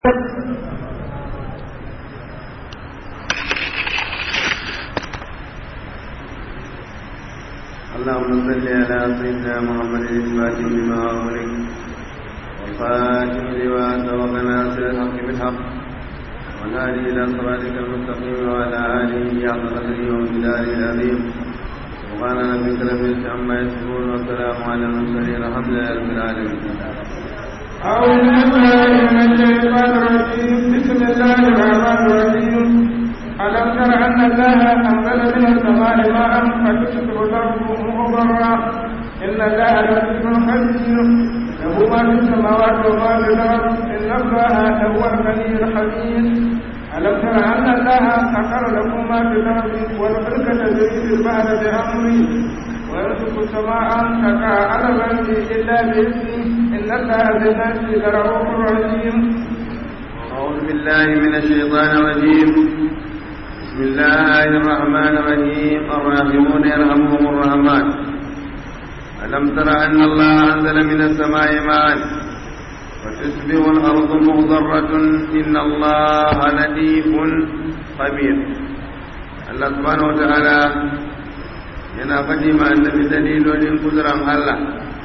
اللهم صل على سيدنا محمد الفاتح لما أغلق والخاتم لما سبق ناصر الحق بالحق والهادي إلى صراطك المستقيم وعلى آله حق قدره ومقداره العظيم سبحان ربك رب العزة عما يصفون والسلام على المرسلين الحمد لله رب العالمين أعوذ بالله من الشيطان الرجيم بسم الله الرحمن الرحيم ألم تر أن الله أنزل من السماء ماء فتصبح الأرض مخضرا إن الله لطيف خبير له ما في السماوات وما في الأرض إن الله لهو الغني الحميد ألم تر أن الله سخر لكم ما في الأرض والفلك تجري في البحر بأمره ويرزق السماء تقع على الأرض إلا بإذنه إن الله بالناس لرؤوف رحيم أعوذ بالله من الشيطان الرجيم بسم الله الرحمن الرحيم الراحمون يرحمهم الرحمن ألم تر أن الله أنزل من السماء ماء وتصبح الأرض مخضرة إن الله لطيف خبير الله سبحانه وتعالى yana faɗi ma annabi dalilolin kuduran Allah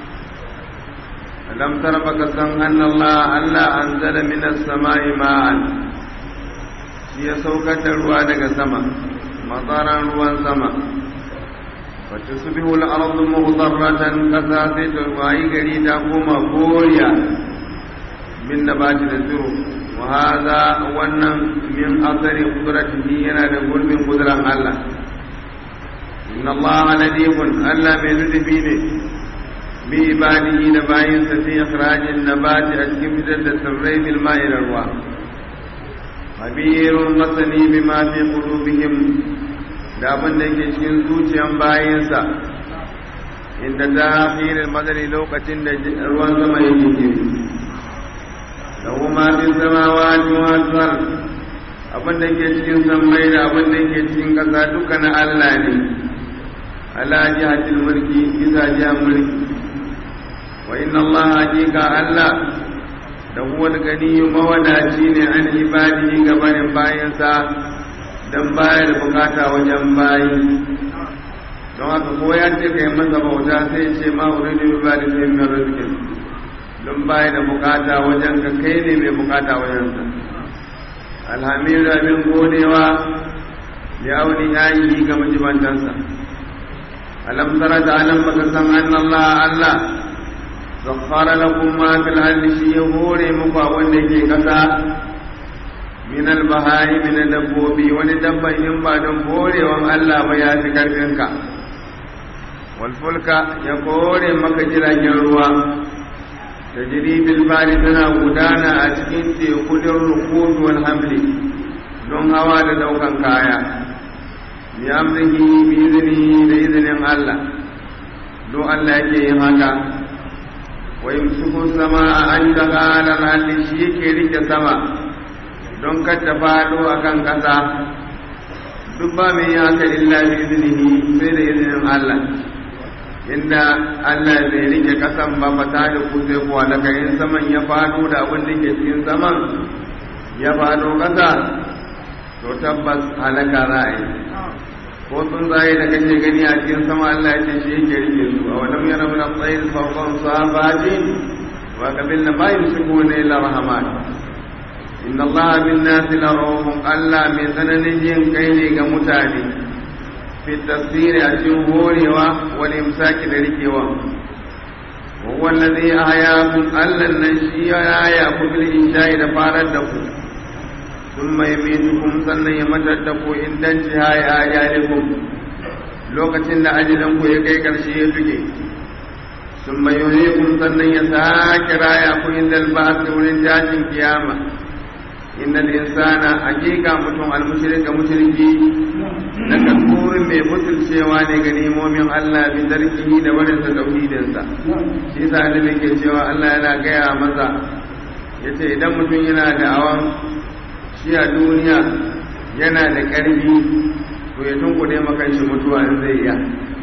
alam tara baka san anna Allah Allah anzala minas sama'i ma'an shi ya saukar da ruwa daga sama matsaran ruwan sama wacce su bihu al'arzu muhdarratan kasa sai ta wayi gari ta koma koriya min da bati da tsiro wa haza wannan min asari kudratihi yana da gurbin kuduran Allah inna Allah ladifun Allah mai nufi ne bi ibadihi da bayinsa fi ikhrajin nabati a cikin fitar da tsirrai bil ma'i da ruwa khabirun masani bima fi qulubihim da abin da yake cikin zuciyan bayinsa inda ta akhiril madari lokacin da ruwan sama yake ke lahu ma fi samawati wa al abin da yake cikin sammai da abin da yake cikin kasa duka na Allah ne ala jihatil mulki bisa jihar mulki wa inna Allah hakika Allah da huwa ganiyu mawadaci ne an ibadihi gabanin bayansa don baya da bukata wajen bayi don haka ko ya ce kai masa bauta sai ce ma uridu bi bari sai min rizqin don baya da bukata wajen ka kai ne mai bukata wajen sa alhamdu abin godewa ya auni yayi ga majibantansa alam tara da alam baka san anna Allah Allah sakhara lakum ma fil ardi shi ya hore muku wanda yake kasa min al bahari min dabbobi wani dabban in ba don horewan Allah ba ya fi karfin ka wal fulka ya kore maka jiragen ruwa tajri bil bari tana gudana a cikin tekudin rukud wal hamli don hawa da daukan kaya bi amrihi bi iznihi da izinin Allah don Allah yake yin haka wa yumsiku samaa an tagala lalli shi yake rike sama don kar ta fado akan kasa duk ba mai haka illa bi iznihi sai da izinin Allah inda Allah zai rike kasan ba fata da ku sai kuwa daga yin saman ya fado da abin da ke cikin saman ya fado kasa to tabbas halaka ra'ayi ko sun zai da kake gani a cikin sama Allah ya ce shi yake rike su a wannan yana min al-tsayin fawqan safati wa qabil na bayin shukuna ila rahman inna Allah bin nasi la rahum Allah mai tsananin yin kai ne ga mutane fi tafsiri a cikin horewa wal imsaki da rikewa wa huwa alladhi ahyakum Allah nan shi ya ya ku bil insha'i da farar da ku ثم يميتكم sannan ya matar da ku in dan jihai a yalikum lokacin da ajalin ku ya kai karshe ya tuke ثم يحييكم sannan ya sake raya ku inda alba'ath wurin jashin kiyama innal insana hakika mutum almushrika mushriki da kafurin mai mutuncewa ne ga nemomin Allah bi tarkihi da barin sa tauhidin sa shi yasa annabi ke cewa Allah yana gaya masa yace idan mutum yana da awan shi a duniya yana da ƙarfi to ya tunkuɗe makan shi mutuwa in zai iya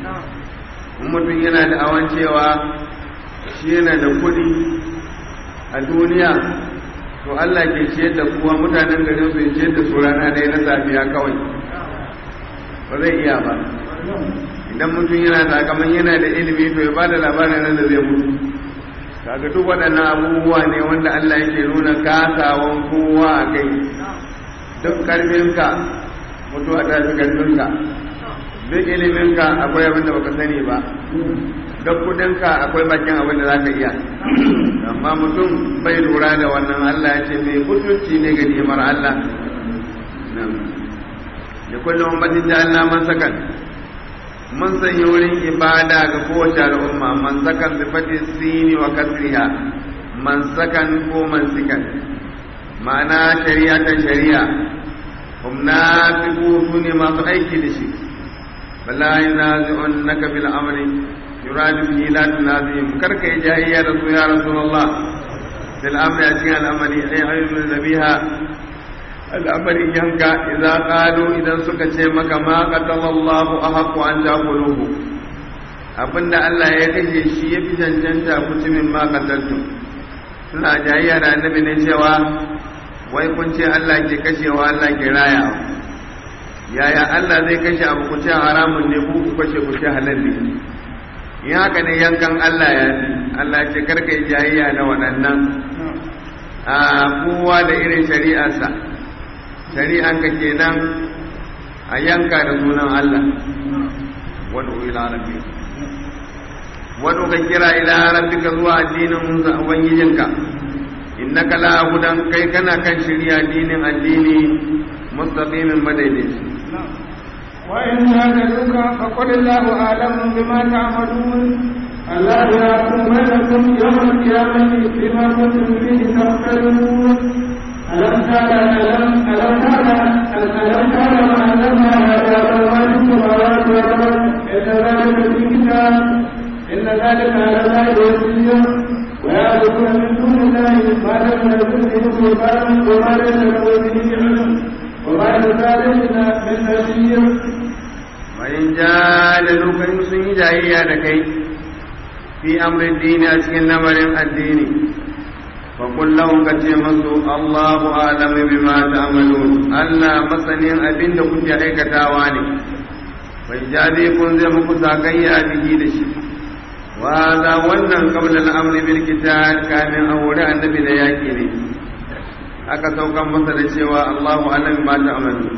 in mutum yana da awan cewa shi yana da kuɗi a duniya to to Allah ke ciyar da kuwa mutanen garin su ciyar da su rana ɗaya na safiya kawai ba zai iya ba idan mutum yana sakamakon yana da ilimi to ya bada labarin nan da zai mutu kaga duk waɗannan abubuwa ne wanda Allah yake nuna kasawan kowa a kai duk ƙarfinka mutuwa ta fi ƙarfinka duk iliminka akwai abin da baka sani ba duk kudinka akwai bakin abin da za ka iya amma mutum bai lura da wannan Allah ya ce mai mutunci ne ga nimar Allah da kullum ummatin da Allah man sakan mun sanya wurin ibada ga kowace al'umma man sakan bi fati sini wa kasriha man sakan ko man sikan ma'ana shari'a ta shari'a hum nafiqu ne masu aiki da shi bala yanazi'unka bil amri yuradu bihi la tunazihim karka yi jahiyya da su ya rasulullah fil amri a cikin al'amari ay ayyul nabiha al'amarin yanka idan qalu idan suka ce maka ma qatalallahu ahqqu an taquluhu abinda Allah ya kashe shi ya fi cancanta mutumin ma qataltu suna jahiyya da annabi ne cewa wai kun ce Allah ke kashewa Allah ke rayawa yaya Allah zai kashe abu ku ce haramun ne ku ku kashe ku ce halal ne in haka ne yankan Allah ya fi Allah ce karka yi jayayya da waɗannan a kowa da irin shari'arsa shari'anka kenan a yanka da sunan Allah wani ila rabbi wani ka kira ila rabbika zuwa addinin ubangijinka innaka la hudan kai kana kan shari'a addinin addini mustaqimin madaidaici وإن هاجدوك فقل الله أعلم بما تعملون الله يحكم بينكم يوم القيامة بما كنتم فيه تختلفون ألم تعلم ألم ألم تعلم ألم تعلم أن الله يعلم ما في السماوات والأرض إن ذلك في كتاب إن ذلك على الله يسير ويعبدون من دون الله ما لم يكن به سلطان وما ليس له به علم وما لذلك من نذير وإن جادلوك إن سن جاهية لكي في أمر الدين أسكن نمر الدين فقل لهم كتيمسوا الله أعلم بما تعملون ألا مسنين أبين كنت أيك تاواني وإجابيكم زي مكسا كي به لشي وهذا ونن قبل الأمر بالكتاب كان أولى النبي لياكي aka saukan masa da cewa Allahu alam ma ta'malu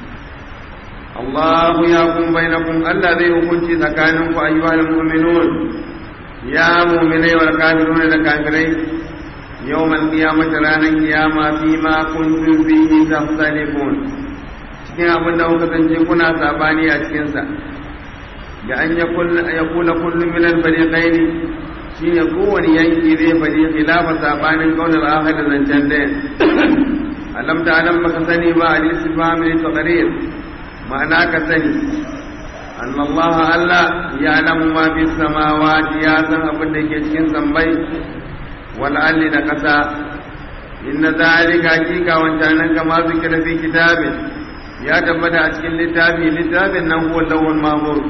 Allahu ya kun bainakum Allah zai hukunci tsakanin ku ayyuhal mu'minun ya mu'minai wal kafirun da kafirai yawmal qiyamati ranan qiyama fi ma kuntum fihi tahtalifun cikin abin da kuka zance kuna sabani a cikin sa da an yakula kullu min al-fariqain shine kowane yanki zai faɗi khilafa sabanin kaunar akhir da zancen ɗaya alam ta alam baka sani ba al istifham li taqrir ma'ana ka sani an Allah Allah ya alamu ma fi samawati ya san abin da ke cikin sambai wal alli da kasa inna zalika hakika wancanan kama zikira fi kitabin ya tabbata a cikin littafi littafin nan huwa lawhul mahmud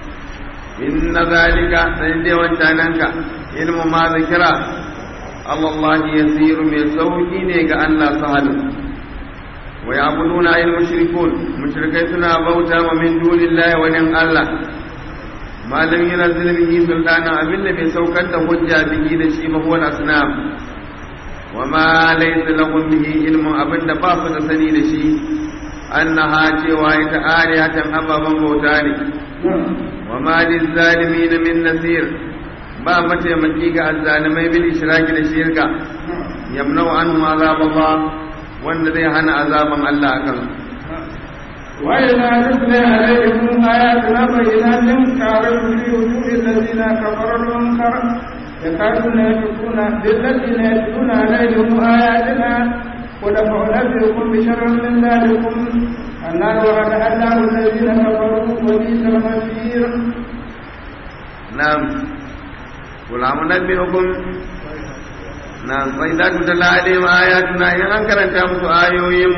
inna zalika sai dai wancananka ilmu ma zikira Allah yasiru mai sauki ne ga Allah sahalu wa ya'buduna al mushrikun mushrikai suna bauta ma min dunillahi wa nin Allah malam yana zulmihi sultana abin da bai saukar da hujja bihi da shi ba huwa asnam wa ma laysa lahum bihi ilmun abin da ba su da sani da shi annaha cewa ita alihatan ababan bauta ne wa ma lizalimin min nasir ba mataimaki ga azzalimai bil ishraki da shirka yamnau anhum azab Allah wanda zai hana azaban Allah akan وإذا تتلى عليهم آياتنا بينات تعرف في وجوه الذين كفروا المنكر يكادون يشركون بالذين يتلون عليهم آياتنا قل فأنبئكم بشر من ذلكم النار وعد الله الذين كفروا وبئس المصير نعم قل أنبئكم نعم فإذا تتلى عليهم آياتنا إن أنكرت أمس آيوهم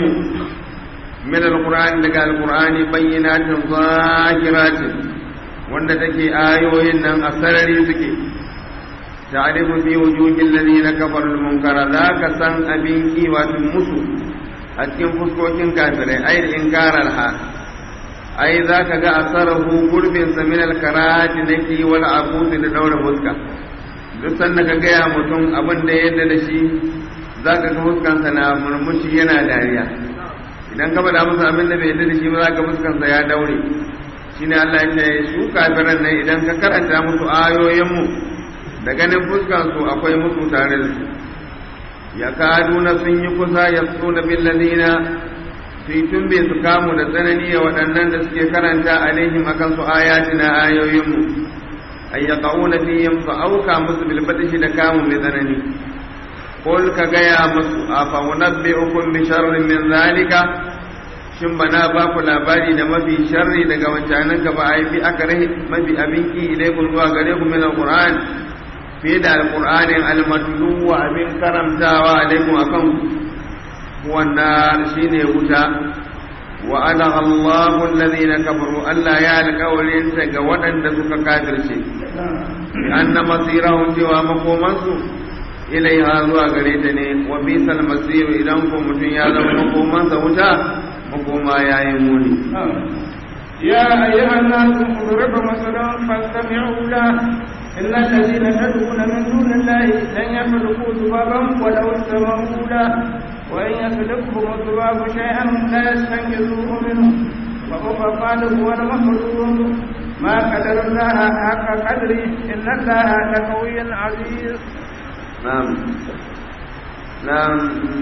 من القرآن لك القرآن بينات ظاهرات wanda take ayoyin nan a sarari suke ta'rifu fi wujuhil ladina kafaru al-munkara zaka san abin kiwatin musu a cikin fuskokin kafirai ai inkarar ha ai zaka ga asarahu gurbin sa min al-karahati naki wal abusi da daura fuska duk sanda ka gaya mutum abin da yadda da shi zaka ga fuskansa na murmushi yana dariya idan ka faɗa masa abin da bai yadda da shi ba zaka fuskansa ya daure shine Allah ya ce su kafiran nan idan ka karanta musu ayoyinmu da ganin fuskansu akwai musu tare da su ya kaduna sun yi kusa ya suna billadina su yi tumbe su kamu da tsanani a waɗannan da suke karanta alaihim akan su ayatina ayoyinmu ay yaqauna fihim fa auka musu bil batishi da kamu mai tsanani qul ka gaya musu afa unabbi'ukum bi sharrin min zalika shin bana ba ku labari da mafi sharri daga wancanin ka ba ai bi aka rahi mafi abinki ilaikum zuwa gare ku min alquran fiye da alqur'anin almatlu wa abin karamtawa alaikum akan wannan shine wuta wa ana Allahu alladhina kafaru Allah ya alƙawarin ta ga waɗanda suka kafirce anna masirahum cewa makomansu ilaiha zuwa gare ta ne wa bisal masir idan ko mutum ya zama makomansa wuta makoma yayi muni يا أيها الناس ضرب مثلا فاستمعوا له إن الذين تدعون من دون الله لن يخلقوا ذبابا ولو استمعوا له وإن يسلكهم الذباب شيئا لا يستنقذوه منه وهو الطالب والمخلوق ما قدر الله حق قدره إن الله لقوي عزيز نعم نعم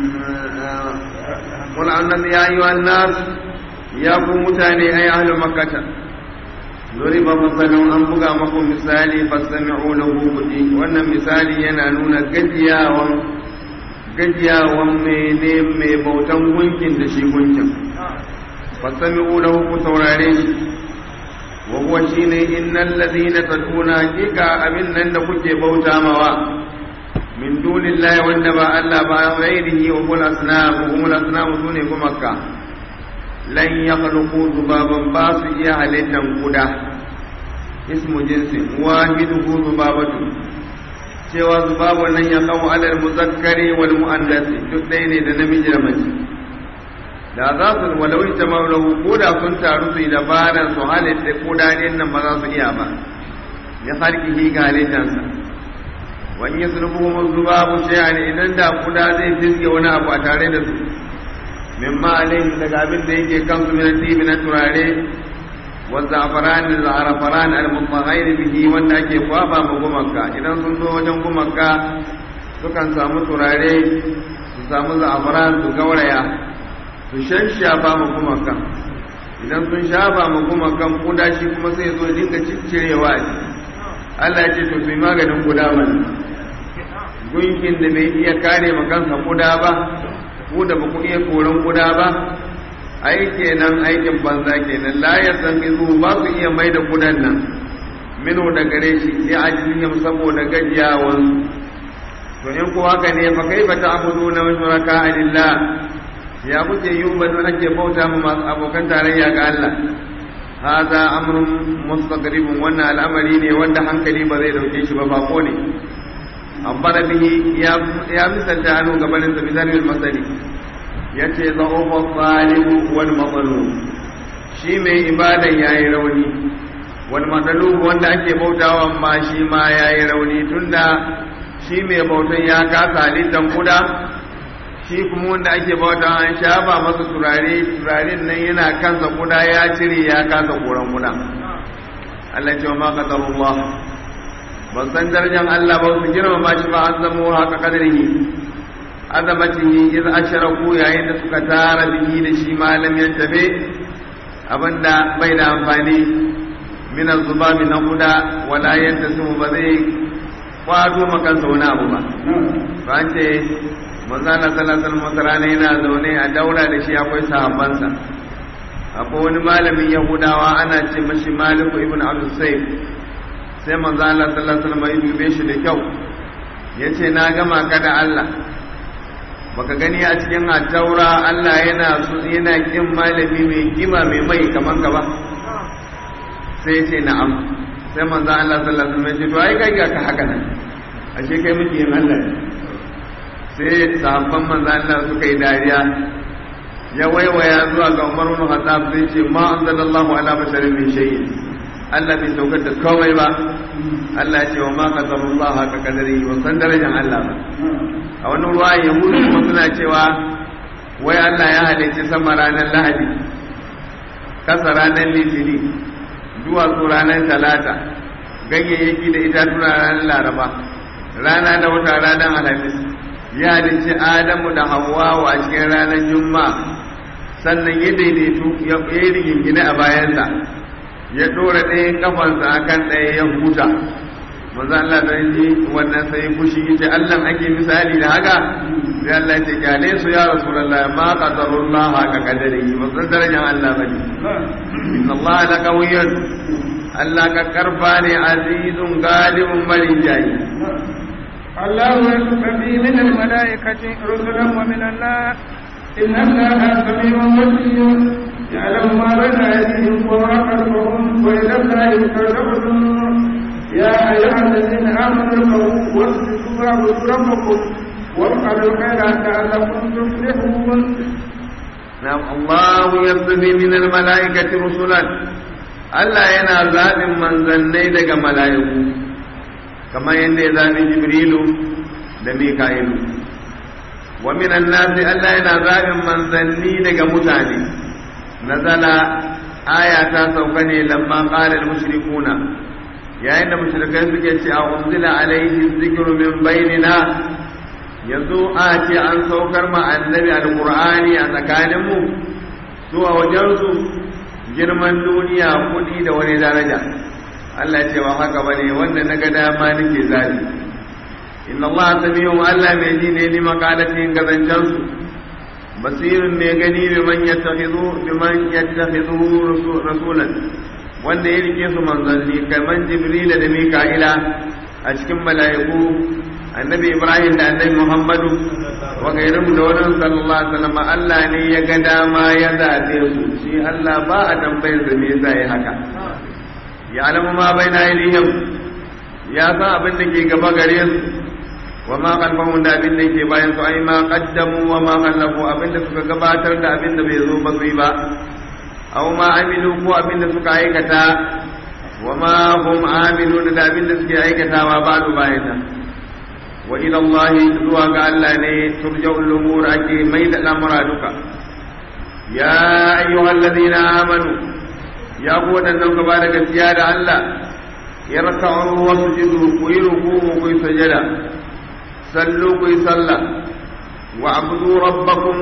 قل أن يا أيها الناس يا متاني أي أهل مكة ضرب مثل أن بغى مكم مثالي فاستمعوا له كجي وأن مثالي ينالون gajiyawan gajiyawan mene mai bautan gunkin da shi gunkin fasami'u lahu ku saurare shi wa huwa shine innal ladina tad'una hakika abin nan da kuke bauta mawa min dunillahi wanda ba Allah ba ghairihi wa kul asnam wa kul asnam sune kuma ka lan yakhluqu zubaban ba su iya halittan kuda ismu jinsi wahiduhu zubabatu cewa zubabu nan ya kawo alal muzakkari wal mu'annasi duk ɗaya ne da namiji da mace da za su walau ta maulahu ko da sun taru su yi dabarar su halitta kuda ɗin nan ba za su iya ba ya harkihi ga halittansa wani ya sulbuhu zubabu shay'an idan da kuda zai fiske wani abu a tare da su mimma alaihim daga abin da yake kansu min tibi na turare wa za'faran al-arafaran al-mutaghayyir bihi wanda ake kwaba ma gumaka idan sun zo wajen gumaka sukan samu turare su samu za'faran su gauraya su shanshafa ma gumaka idan sun shafa ma gumakan kuda shi kuma sai zo dinga ciccirewa Allah ya ce to su yi maganin kuda mana gunkin da bai iya kare ma kansa kuda ba ku da ba ku iya koran kuda ba ai kenan aikin banza kenan la ya san izu ba su iya mai da kudan nan mino da gare shi sai ajiyam saboda gajiyawan to in ko haka ne fa kaifa ta'buduna min shuraka lillah ya kuke yi ba don ake bauta mu masu abokan tarayya ga Allah hada amrun mustaqribun wannan al'amari ne wanda hankali ba zai dauke shi ba bako ne ambara bihi ya ya misalta anu gabanin sa misalin masali yace dha'ufa salihu wal mazlum shi mai ibadan yayi rauni wal mazlum wanda ake bautawa ma shi ma yayi rauni tunda shi mai bautan ya kasa halittan kuda shi kuma wanda ake bauta an shafa masa turare turaren nan yana kansa kuda ya cire ya kasa koran kuda Allah ce wa ma qadarullah ban san darajar Allah ba su girmama shi ba an zamo haka kadarihi azamatihi iz asharaku yayin da suka tara bihi da shi malam ya tabe abinda bai da amfani min az-zubabi na kuda wala yantasu ba zai kwato makansa wani abu ba ba an ce manzana salatar masarana yana zaune a daura da shi akwai sahabbansa akwai wani malamin yahudawa ana ce mashi maliku ibn abdul sayyid sai manzana salatar mai dube shi da kyau ya ce na gama ka da allah baka gani a cikin taura allah yana su yana kin malami mai kima mai mai kaman ka ba sai ya ce na'am sai manzan allah sallallahu alaihi wasallam ya ce to ai kai ga ka haka nan ashe kai muke yin Allah ne sai sahabban manzo Allah suka yi dariya ya waiwaya zuwa ga Umar ibn Khattab sai ce ma anzalallahu ala basharin min shay'in Allah bai saukar da komai ba Allah ce wa ma qadarullah haka kadari wa san darajar Allah ba a wani ruwa yahudu kuma suna cewa wai Allah ya halicci sama ranar Lahadi kasa ranar Litini duwatsu ranar Talata ganyayyaki da itatuna ranar Laraba rana da wata ranar Alhamis ya halicci Adamu da Hawwa a cikin ranar Juma'a sannan ya daidaitu ya yi rigingine a bayansa ya ɗora ɗayan kafansa a kan ɗaya ya huta manzo Allah da ji wannan sai fushi yace Allah ake misali da haka sai Allah ya ce kyale su ya rasulullah ma qadarullah haka kadari ba san darajar Allah bane inna Allah la qawiyyun Allah ka karfa ne azizun galibun marinjayi الله يصطفي من الملائكة رسلا ومن الناس إن الله سميع بصير يعلم ما بين أيديهم وما خلفهم وإلى الله ترجع الأمور يا أيها الذين آمنوا اركعوا واسجدوا واعبدوا ربكم وافعلوا الخير لعلكم تفلحون نعم الله يصطفي من الملائكة رسلا Allah yana zaɓin manzannai daga mala'iku, kamar yadda ya zaɓi Jibrilu da Mika'ilu. Wa minan nasi Allah yana zaɓin manzanni daga mutane, nazala aya ta sauka ne lamma ƙalar mushrikuna yayin da mushrikai suke ce a unzila alaihi zikru min bainina yanzu a ce an saukar ma annabi alqur'ani a tsakaninmu su a wajensu girman duniya kudi da wani daraja Allah ce ba haka bane wanda na ga dama nake zabi inna Allah samiyun Allah mai ji ne ni makalatin gazancan su basirun mai gani bi man yattakhidhu bi man yattakhidhu rasulan wanda ya rike su manzanni kaman jibrila da mika'ila a cikin mala'iku annabi ibrahim da annabi muhammadu wa gairum da wani sallallahu alaihi wasallam Allah ne ya ga dama ya zabe su shi Allah ba a tambayar da me yasa yi haka ya alamu ma baina aydihim ya san abin da ke gaba gare su wa ma khalfahum da abin da ke bayan su ai ma qaddamu wa ma khallafu abin da suka gabatar da abin da bai zo ba su yi ba aw ma amilu ko abin da suka aikata wa ma hum amilun da abin da suke aikatawa ba su bayan ta wa ila Allah zuwa ga Allah ne turja'ul umur ake mai da lamura duka ya ayyuhal ladina amanu ya ku wadannan gaba da gaskiya da Allah yarka'u wa sujudu ku yi ruku'u ku yi sajada sallu ku yi sallah wa abudu rabbakum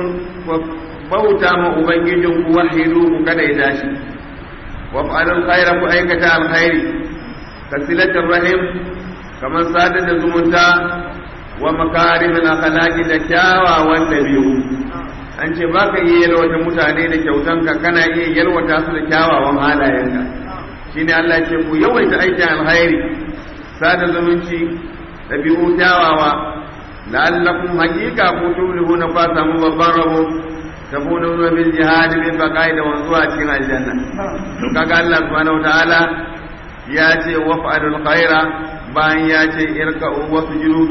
bauta ma ubangijin ku wahidu ku kada ya tashi wa fa'alul khaira ku aikata alkhairi kasilatul rahim kamar sadar da zumunta wa makarimin akhlaqi da kyawawan dabi'u an ce ba ka iya yalwata mutane da kyautanka kana iya yalwata su da kyawawan halayenka shine Allah ce ku yawaita aikin alkhairi sada zumunci dabi'u kyawawa la'allakum haqiqa ku tuflihuna fa samu babban rabo تكونون بالجهاد بالبقاء da wanzuwa cikin aljanna to kaga Allah subhanahu wataala ya ce waf'alul khaira bayan ya ce irka'u wasjudu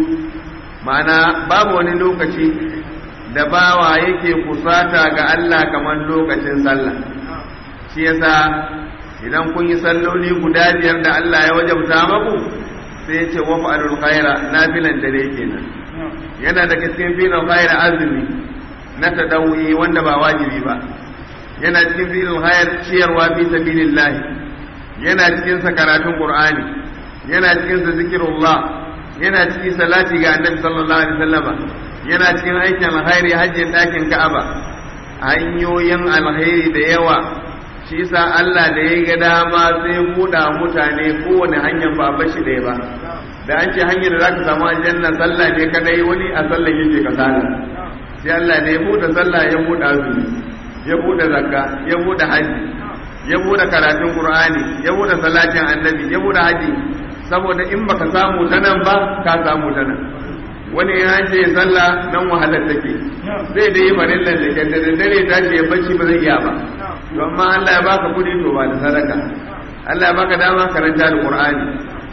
ma'ana babu wani lokaci da bawa yake kusata ga Allah kamar lokacin sallah shi yasa idan kun yi salloli guda biyar da Allah ya wajabta maku sai ya ce waf'alul khaira nafilan dare kenan yana daga cikin filin khaira azumi na tadawi wanda ba wajibi ba yana cikin filin hayar ciyarwa fi sabilillah yana cikin sa karatun qur'ani yana cikin sa zikrullah yana cikin salati ga annabi sallallahu alaihi wasallam yana cikin aikin alkhairi hajjin dakin ka'aba hanyoyin alkhairi da yawa shi yasa Allah da ya ga dama sai buɗa mutane kowane hanyar ba bashi ɗaya ba da an ce hanyar da zaka samu aljanna sallah ne kadai wani a sallan yake kasala sai Allah ne ya buɗe sallah ya buɗe azumi ya buɗe zakka ya buɗe haji ya buɗe karatun qur'ani ya buɗe salatin annabi ya buɗe haji saboda in baka samu ta nan ba ka samu ta nan wani ya ce sallah nan wahalar take zai dai farillan da ke da dare ta ce bacci ba zai iya ba to amma Allah ya baka kudi to ba da sadaka Allah ya baka dama karanta da qur'ani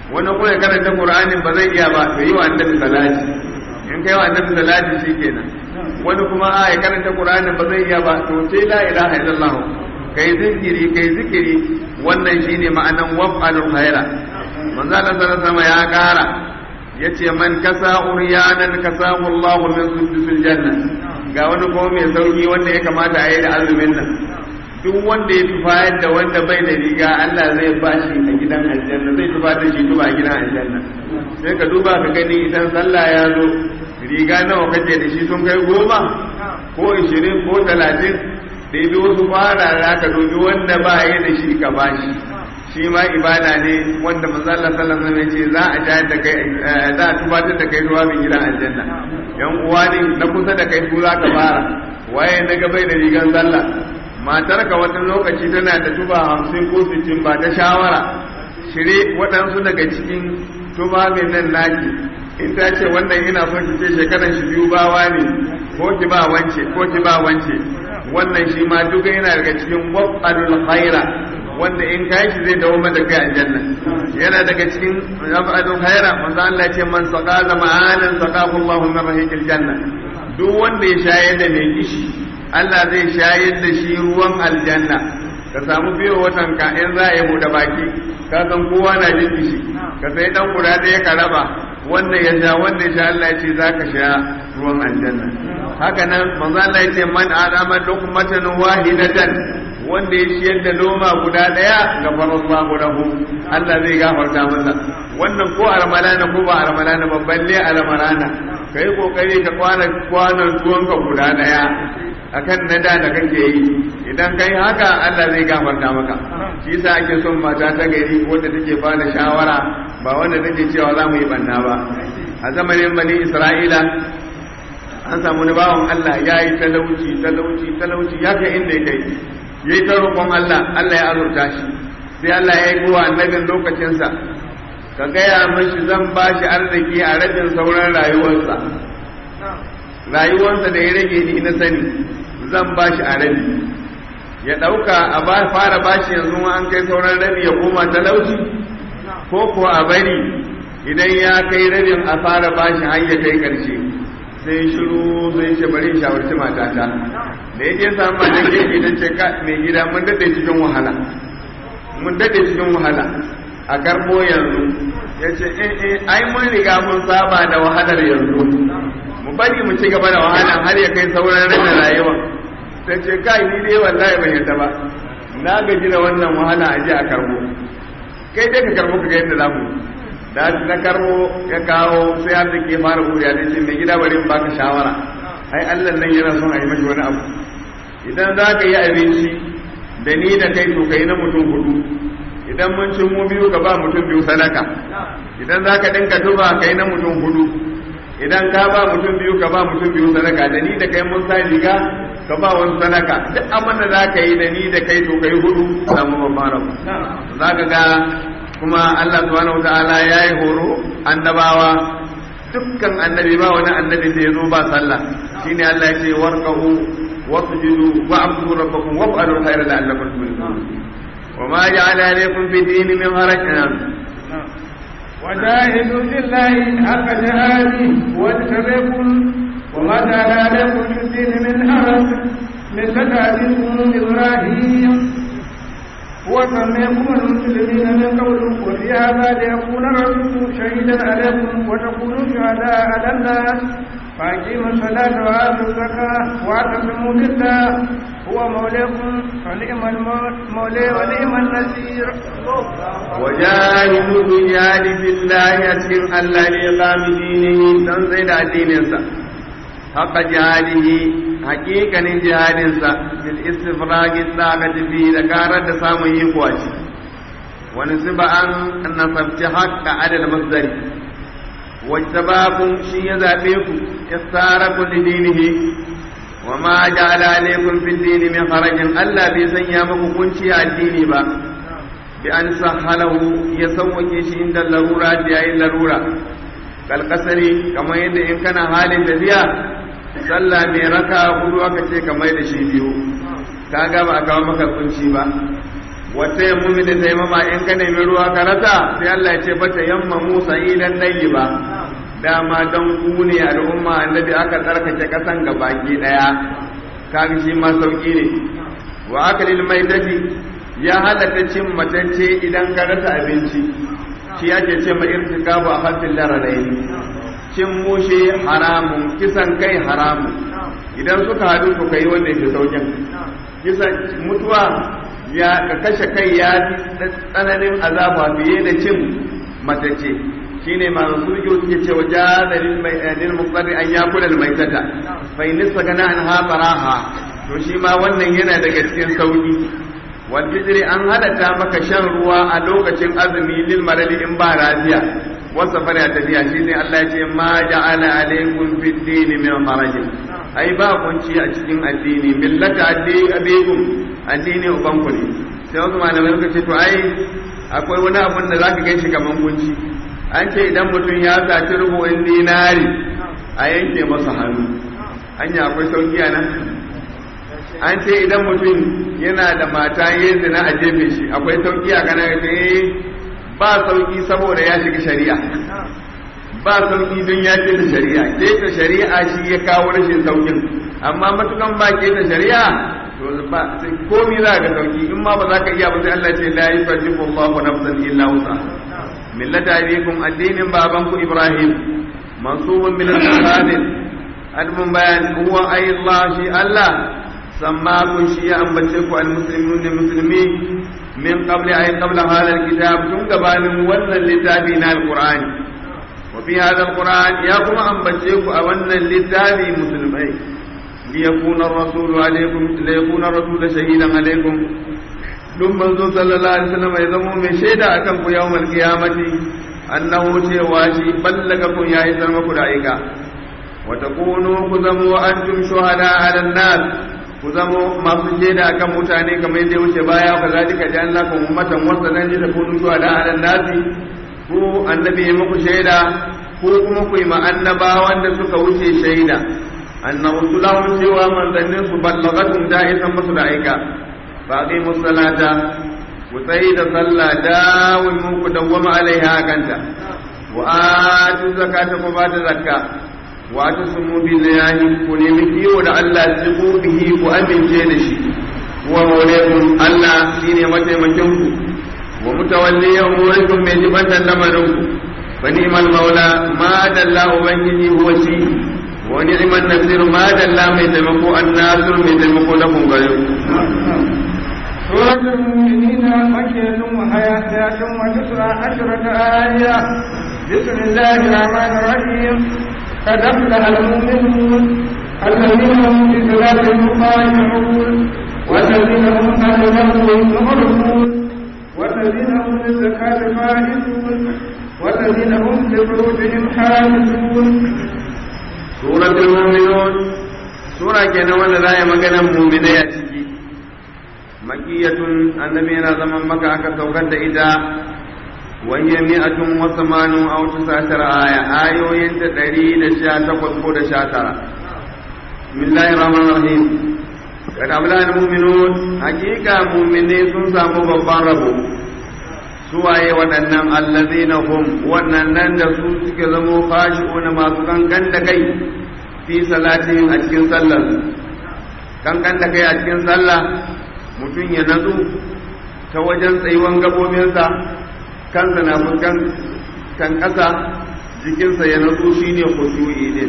wani kuma ya karanta qur'anin ba zai iya ba to yi wa annabi salati in kai wa annabi salati shikenan wani kuma a ya karanta qur'anin ba zai iya ba to sai la ilaha illallah kai zikiri kai zikiri wannan shine ma'anan waf'alul khaira manzo Allah sallallahu alaihi ya kara yace man kasa uryanan kasahu Allah min suddusil janna ga wani kuma mai sauki wanda ya kamata a yi da azumin nan duk wanda ya tufayar da wanda bai da riga Allah zai ba shi a gidan aljanna zai tufa da shi tuba a gidan aljanna sai ka duba ka gani idan sallah ya zo riga nawa kace da shi sun kai goma ko ishirin ko talatin da bi wasu fara za ka dobi wanda ba ya da shi ka bashi shi ma ibada ne wanda manzo Allah sallallahu alaihi wasallam ce za a jayar da kai za a tubatar da kai zuwa bin gidan aljanna yan uwa ne na kusa da kai su za ka fara waye na ga bai da rigan sallah matar ka wata lokaci tana da tuba hamsin ko sittin ba ta shawara shire waɗansu daga cikin tubabin nan naki in ta ce wannan ina son ki ce shekaran shi biyu bawa ne ko ki ba wance ko ki ba wance wannan shi ma duka yana daga cikin waqalul khaira wanda in kai shi zai dawo da kai aljanna yana daga cikin waqalul khaira manzo Allah ce man saqa zama'anan saqahu Allahu min rahiqil janna duk wanda ya shayar da mai kishi Allah zai shayar da shi ruwan aljanna ka samu biyo watan ka in za a yi buɗe baki ka san kowa na jin kishi ka sai dan guda ɗaya ka raba wanda ya sha wanda ya sha Allah ya ce za ka sha ruwan aljanna haka nan manzo Allah ya ce man adama luqmatan wahidatan wanda ya ciyar da loma guda daya ga farallahu lahu Allah zai gafarta masa wannan ko armalana ko ba armalana ba balle armalana kai kokari ka kwana kwanan tuwonka guda daya akan na da da kake yi idan kai haka Allah zai gafarta maka shi yasa ake son mata ta gari wanda take ba da shawara ba wanda take cewa za mu yi banna ba a zamanin bani Isra'ila an samu ni bawan Allah ya yi talauci talauci talauci ya kai inda ya kai yayi ta roƙon Allah Allah ya azurta shi sai Allah ya yi kowa annabin lokacinsa ka gaya mashi zan ba shi arziki a rabin sauran rayuwarsa rayuwarsa da ya rage ni na sani zan ba shi a rabi ya ɗauka a fara bashi yanzu an kai sauran rabi ya koma talauci ko ko a bari idan ya kai rabin a fara bashi har ya kai ƙarshe sai shiru zai ce bari shawarci matata da yake samu mata gefe ta ce ka mai gida mun daɗe cikin wahala mun daɗe cikin wahala a karɓo yanzu ya ce eh eh ai mun riga mun saba da wahalar yanzu mu bari mu ci gaba da wahala har ya kai sauran rana rayuwa ta ce kai ni dai wallahi ban yadda ba na gaji da wannan wahala a je a karbo kai dai ka karbo ka ga yadda za mu da na karbo ya kawo sai har da ke fara buriya ne ce mai gida bari in baka shawara ai Allah nan yana son a yi mashi wani abu idan za ka yi abinci da ni da kai to kai na mutum hudu idan mun ci mu biyu ka ba mutum biyu sadaka idan za ka dinka tuba kai na mutum hudu idan ka ba mutum biyu ka ba mutum biyu sadaka da ni da kai mun sa riga ka ba wani sadaka duk abin da za ka yi da ni da kai to kai hudu samu babban rabu za ka ga kuma Allah subhanahu wataala ya yi horo annabawa dukkan annabi ba wani annabi da ya zo ba sallah shine Allah ya ce warqahu wasjudu wa'budu rabbakum waf'alu khayra la'allakum tuflihun وما جعل عليكم في الدين من حرج وجاهدوا في الله حق جهاده واجتبكم وما جعل عليكم في الدين من حرج مثل أبيكم إبراهيم هو سميكم المسلمين من قبل وفي هذا ليكون الرسول شهيدا عليكم وتكونوا شهداء على الناس فأقيموا الصلاة وآتوا الزكاة واعتصموا بالله هو مولاكم فنعم المولى ونعم النصير وجاهدوا بجهاد في الله يسير الله لإقام دينه تنزيد دينه حق جهاده حقيقة جهادنسا بالاستفراغ الطاقة فيه ذكارة سامن يقواتي ونسب أن نصبت حق على المصدر واجتباكم شيء ذاتيكم اختاركم لدينه وما جعل عليكم في الدين من خرج ألا بيسن يامكم كنشي الدين با بأن سهله يسوك شيء عند اللرورة جاء اللرورة كالقصر كما يند إن كان حال تفيا صلى من ركع hudu aka ce kamar da shi biyu kaga ba a kawo maka kunci ba wata yammu da taimama in ka nemi ruwa ka rasa sai Allah ya ce bata yamma Musa idan dai ba dama don ku ne al'umma annabi aka tsarkake kasan ga baki daya kaga shi ma sauki ne wa akalil maitati ya halatta cin matacce idan ka rasa abinci shi ake ce ma irtikabu a hasil laradaini cin mushe haramun kisan kai haramun idan suka haɗu su kai wanda ke saukin kisan mutuwa ya ka kashe kai ya tsananin azaba fiye da cin matacce shine ma su suke cewa jadalil mai lil muqarri an yakula al maitata fa in sagana an ha faraha to shi ma wannan yana daga cikin sauki wal fitri an halatta maka shan ruwa a lokacin azumi lil maradi in ba lafiya wasa fara tafiya shine Allah ya ce ma ja'ala alaykum fid din min haraj ai ba kunci a cikin addini millata addini abikum addini ubanku ne sai wasu malamai suka ce to ai akwai wani abun da zaka ganshi kaman kunci an ce idan mutum ya saci rubu'in dinari a yanke masa hannu hanya akwai sauki a nan an ce idan mutum yana da mata ya zina a jefe shi akwai sauki a ganin ce ba sauki saboda ya shiga shari'a ba sauki don ya ce da shari'a ke ta shari'a shi ya kawo rashin saukin amma matukan ba ke ta shari'a to ba sai komi za ka sauki in ma ba za ka iya ba sai Allah ce la yukallifu Allahu nafsan illa wusaha millata abikum addinin babanku Ibrahim mansubun min al-qadir admun bayan huwa ay Allah shi Allah sammakun shi ya ambace ku al-muslimun ne musulmi min qabli ay qabla hadha al-kitab tun gabanin wannan littafi na al-Qur'ani wa fi hadha al-Qur'an ya kuma ambace ku a wannan littafi musulmai liyakuna ar-rasul alaykum liyakuna ar-rasul shahidan alaykum duk manzo sallallahu alaihi wasallam ya zama mai shaida akan ku yawmal qiyamati annahu cewa shi ballaga kun yayi zama ku da aika wa takunu ku zamo antum shuhada ala nas ku zamo masu shaida akan mutane kamar yadda wuce baya ka zalika da Allah kun ummatan wasalan da takunu shuhada ala nas ku annabi ya muku shaida ko kuma ku yi ma annabawan da suka wuce shaida annabi sallallahu cewa manzannin su ballagatum da'isan musu da aika فاقيموا الصلاة وسيد صلى داوم كدوم عليها كنتا وآتوا الزكاة وبات زكاة واعتصموا بالله ونمكي ولعل تسقوا به وأمن جيدشي وموليكم الله شيني متى مكنكم ومتولي أموركم من جبة لمنكم فنعم المولى ما دل أبنجي هو شيء ونعم النصير ما دل من تمكو الناصر من تمكو لكم غيركم سورة المؤمنين مكية وحياة وتسعة عشرة آية بسم الله الرحمن الرحيم قد أفلح المؤمنون الذين هم في صلاتهم خاشعون والذين هم عن لهو معرضون والذين هم للزكاة فاعلون والذين هم لفروجهم حافظون سورة المؤمنون سورة كان ولا لا يمكن المؤمنين makiyatun annabi yana zaman maka aka saukar da ita wahiyar mi'atun wa samanu a wata satar aya ayoyin ta ɗari da sha takwas ko da sha tara bismillahir rahmanir rahim kad abla al mu'minun hakika mu'mine sun samu babban rabo suwaye waɗannan allazina hum waɗannan da su suke zamo khashi'una masu kankan da kai fi salatin a cikin sallar kankan da kai a cikin sallah mutum ya natsu ta wajen tsayuwan gabobinsa kansa na fuskan kan ƙasa jikinsa ya natsu shine khushu'i ne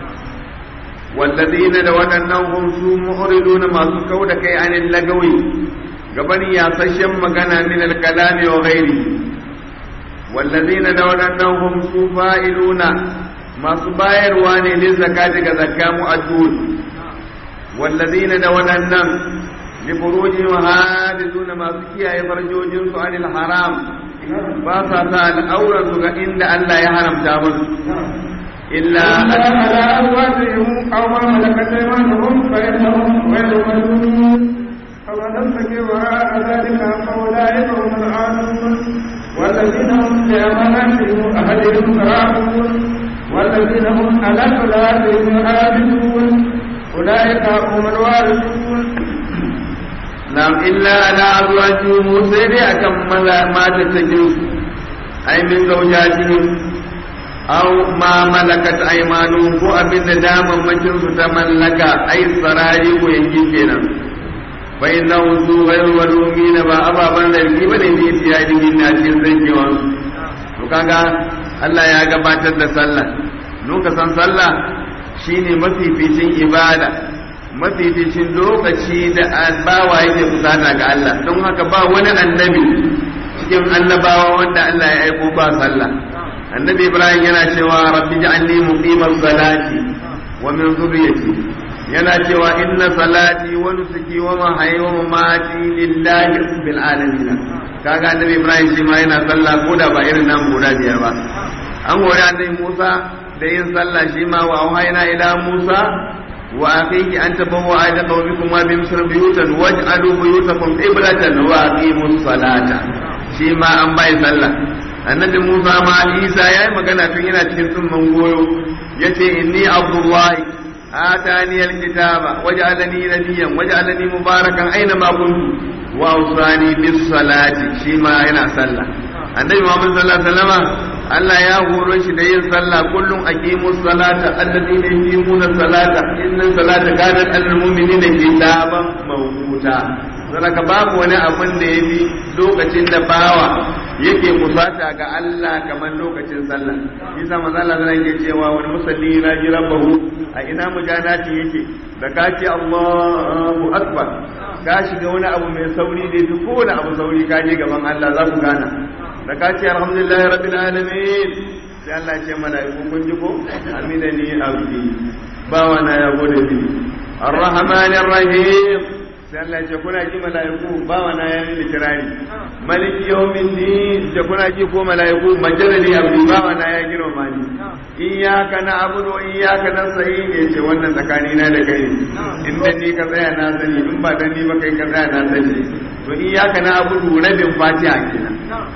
wallazina da waɗannan hum su mu'riduna masu kau da kai anil lagawi gaban yasashen magana min al-kalami wa ghairi wallazina da waɗannan hum su fa'iluna masu bayarwa ne lil zakati ga zakka mu'addun wallazina da waɗannan لفروجهم حافظون ما سكي أي فرجوجهم عن الحرام باسا سال أورا سكا إن الله يحرم تابس إلا على أزواجهم أو ما ملكت أيمانهم فإنهم غير ملومين فمن ابتغي وراء ذلك فأولئك هم العادون والذين هم لأماناتهم وأهلهم راعون والذين هم على صلاتهم يحافظون أولئك هم الوارثون nam illa ala azwajihim sai dai akan maza mata cikin su ai min zaujatihim aw ma malakat aymanuhum ko abinda daman makin su ta mallaka ai sarari ko yanki kenan fa innahu zu ghayru walumina ba ababan zargi bane ne ya dinga na cikin zankewan to kaga Allah ya gabatar da sallah nuka san sallah shine mafificin ibada mafificin lokaci da bawa yake kusata ga Allah don haka ba wani annabi cikin annabawa wanda Allah ya aiko ba sallah annabi Ibrahim yana cewa rabbi ja'alni muqimas salati wa min dhurriyyati yana cewa inna salati wa nusuki wa mahyaya wa mamati lillahi rabbil alamin kaga annabi Ibrahim shi ma yana sallah ko da ba irin nan guda biyar ba an gori annabi Musa da yin sallah shi ma wa auhayna ila Musa وأخيه أن تبوأ لقومكم بمصر بيوتا واجعلوا بيوتكم قبلة وأقيموا الصلاة شيما أن باي صلى annabi Musa ma Isa yayi magana tun yana cikin tsumman goyo yace inni Abdullahi atani alkitaba waj'alani nabiyyan waj'alani mubarakan aina ma kuntu wa awsani bis salati shi ma yana sallah annabi Muhammad sallallahu alaihi wasallam Allah ya horo shi da yin sallah kullum aqimu salata alladhina yuqimuna salata inna salata kanat alal mu'minina kitaban mawquta saboda babu wani abin da yafi lokacin da bawa yake kusata ga Allah kamar lokacin sallah yasa manzo Allah zai yake cewa wani musalli na ji rabbahu a ina mujanati yake da ka ce Allahu akbar ka shiga wani abu mai sauri da duk kowane abu sauri ka je gaban Allah za ku gana da ka ce alhamdulillah rabbil alamin sai Allah ya ce mala'iku kun ji ko amidani abdi bawa na ya gode ni arrahmanir rahim sai Allah ya ce kuna ji mala'iku bawa na ya ni kirani maliki yawmin din da kuna ji ko mala'iku majalali abdi bawa na ya gina mani iyyaka na'budu wa iyyaka nasta'in ya ce wannan tsakani na da kai inda ni ka tsaya na sani in ba dan ni ba kai ka tsaya na sani to iyyaka na'budu rabin fatiha kenan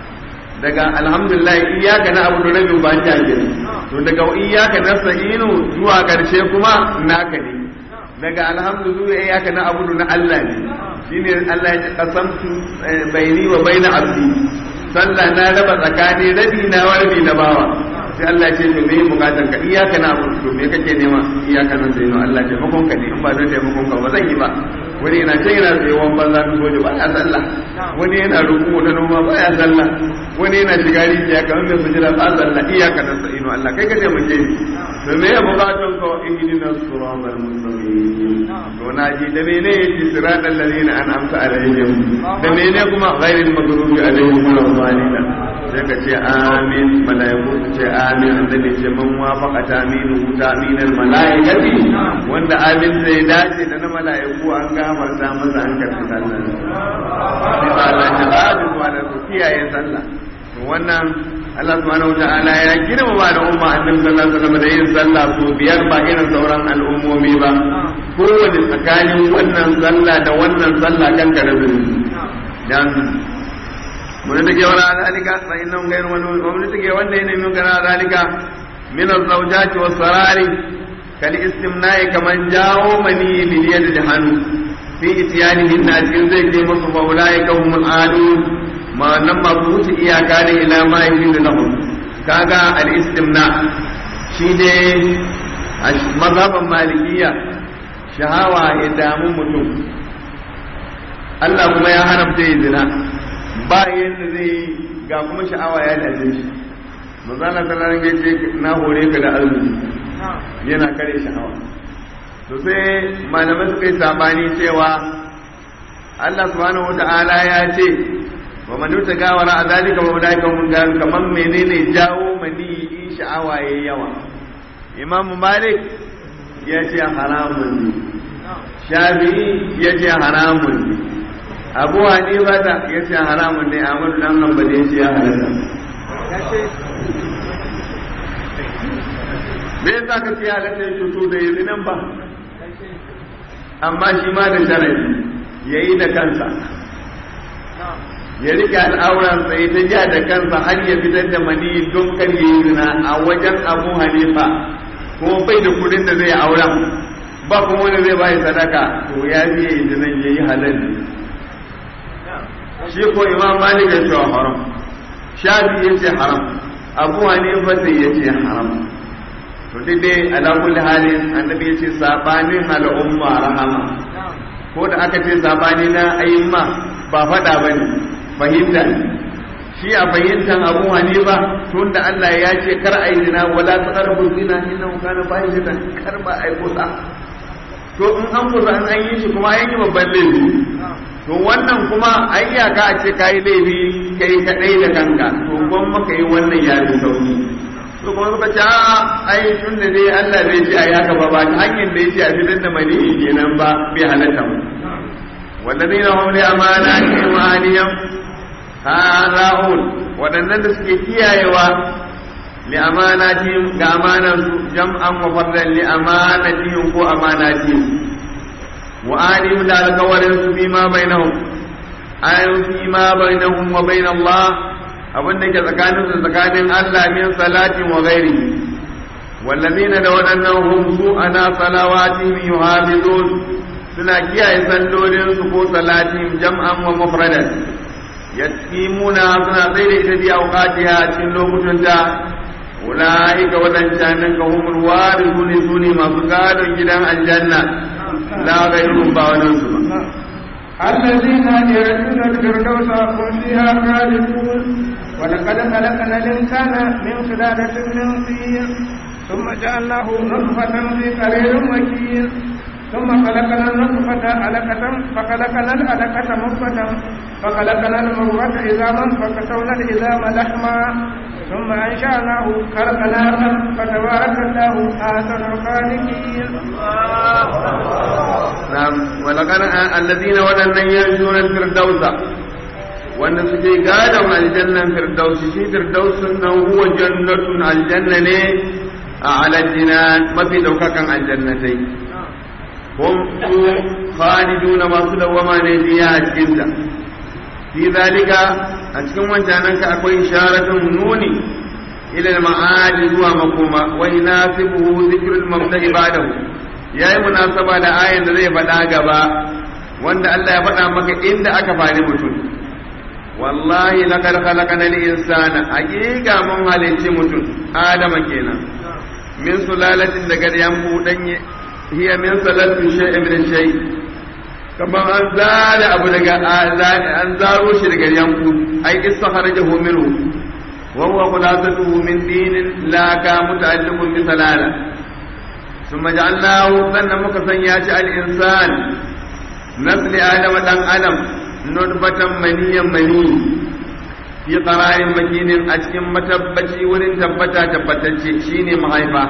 daga alhamdulillah iyyaka na'budu rabbil fatiha kenan to daga iyyaka nasta'inu zuwa karshe kuma naka ne daga alhamdulillah iyyaka na'budu na Allah ne shine Allah ya qasamtu baini wa baina abdi sallah na raba tsakani rabi na wa rabi na bawa sai Allah ya ce to me bukatar ka iyyaka na'budu to me kake nema iyyaka nasta'inu Allah ya taimakon ka ne in ba don taimakon ka ba zan yi ba wani yana can yana tsayewan banza ta soja ba ya sallah wani yana ruku da noma ba ya sallah wani yana shiga rijiya kamar mai sujira ba sallah iyaka da sa'inu Allah kai ka taimake ni to me ya bukatun ka ihdina siratal mustaqim to na ji da mene yace siratal ladina an'amta alaihim da mene kuma ghairil maghdubi alaihim waladdallin sai ka ce amin malaiku su ce amin annabi ce man wafaqa taminu taminal malaikati wanda amin zai dace da na malaiku an gafarta masa an karɓi sallah sai Allah ya ba da da su kiyaye sallah to wannan Allah subhanahu wataala ya girmama da umma annabi sallallahu alaihi wasallam da yin sallah so biyar ba irin sauran al'ummomi ba kowane tsakanin wannan sallah da wannan sallah kan karabin dan mun da ke wala zalika fa innahum ghayru mamnun mun da ke wanda yana min kana zalika min az-zawjati was-sarari kal istimna'i kaman jawo mani bil yad da hannu fi itiyanihin na cikin zai je musu fa ulaika humul adun ma nan ma su wuce iyaka ne ila ma yi da lahum kaga al-istimna shi ne mazhaban malikiya shahawa ya damu mutum Allah kuma ya haramta yi zina ba yadda zai ga kuma sha'awa ya dace shi manzana sallallahu alaihi ce na hore ka da azumi yana kare sha'awa to sai malamai suka yi sabani cewa Allah subhanahu wata'ala ya ce wa man yutaga wara azalika wa ulaika hum garu kaman menene jawo mani in sha'awa yayi yawa Imam Malik ya ce haramun ne Shafi'i ya ce haramun ne Abu Hanifa ta ya ce haramun ne Ahmad dan Hanbali ya ce ya halatta me yasa ka ce halatta ya to da yanzu nan ba amma shi ma da sharadi yayi da kansa ya rike al'auransa ya ta ja da kansa har ya fitar da mani don kar ya yi zina a wajen abu hanifa kuma bai da kudin da zai auren ba kuma wani zai bayi sadaka to ya fi yi zinan ya yi halal shi ko imam malik ya ce haram shafi ya ce haram abu hanifa sai ya ce haram to dai ala kulli halin annabi ya ce sabanin al'umma rahama ko da aka ce sabani na ayyuma ba fada bane fahimta ne shi a fahimtar abu hanifa tun da Allah ya ce kar a yi zina wala ta karbu zina inna kana fahimta kar ba a yi kusa to in an kusa an an yi shi kuma an yi babban laifi to wannan kuma an iyaka a ce kayi laifi kai kadai da kanka to gwan maka yi wannan ya fi sauki to kuma suka ce a ai tun da dai Allah zai ce a yi haka ba ba ta hanyar da ya ce a fitar da mani kenan ba bai halatta mu والذين هم لأماناتهم وآلهم hara'un waɗannan da suke kiyayewa li amanatihim ga amanansu jam'an wa fardan li amanatihim ko amanatihim wa alihim da alkawarin su fi ma bainahum ayyun fi ma bainahum wa bain Allah abin da ke tsakanin su tsakanin Allah min salatin wa ghairihi wallazina da waɗannan hum su ana salawatihim yuhafizun suna kiyaye sallolinsu ko salatin jam'an wa mufradan yatimuna suna tsaye da ita biya auqatiha a cikin lokutan ta ulaika wadancanin ka humul warithun sune masu gadon gidan aljanna la ghayrun ba wannan su ba الذين يرثون الفردوس هم فيها خالدون ولقد خلقنا الإنسان من سلالة من طين ثم جعلناه نطفة في قرير مكين ثم خلقنا النطفة علقة فخلقنا العلقة مضغة فخلقنا المضغة عظاما فكسونا العظام لحما ثم أنشأناه خلقنا آخر فتبارك الله أحسن الخالقين نعم ولقد الذين ولن يرجون الفردوس wanda suke gadon aljannan firdausi shi firdausin nan huwa jannatun aljanna ne a alajina mafi daukakan aljannatai hum su khaliduna masu dawama ne biya a cikinta fi zalika a cikin wancanan ka akwai isharatun nuni ila ma'adi zuwa makoma wa yunasibuhu dhikrul mabda'i ba'dahu yayi munasaba da ayan da zai faɗa gaba wanda Allah ya faɗa maka inda aka fari mutum wallahi laqad khalaqana al-insana haqiqa mun halicci mutum adama kenan min sulalatin daga yambu danye hiya min salatin shay'in min shay kamar an zare abu daga an zaro shi daga yanku ai istakharajahu minhu wa huwa khulasatuhu min dinin la ka muta'alliqun bi salala thumma ja'alnahu sannan muka sanya shi al-insan nasli adam dan adam nutfatan maniyan mani fi qararin makinin a cikin matabbaci wurin tabbata tabbatacce shine mahaifa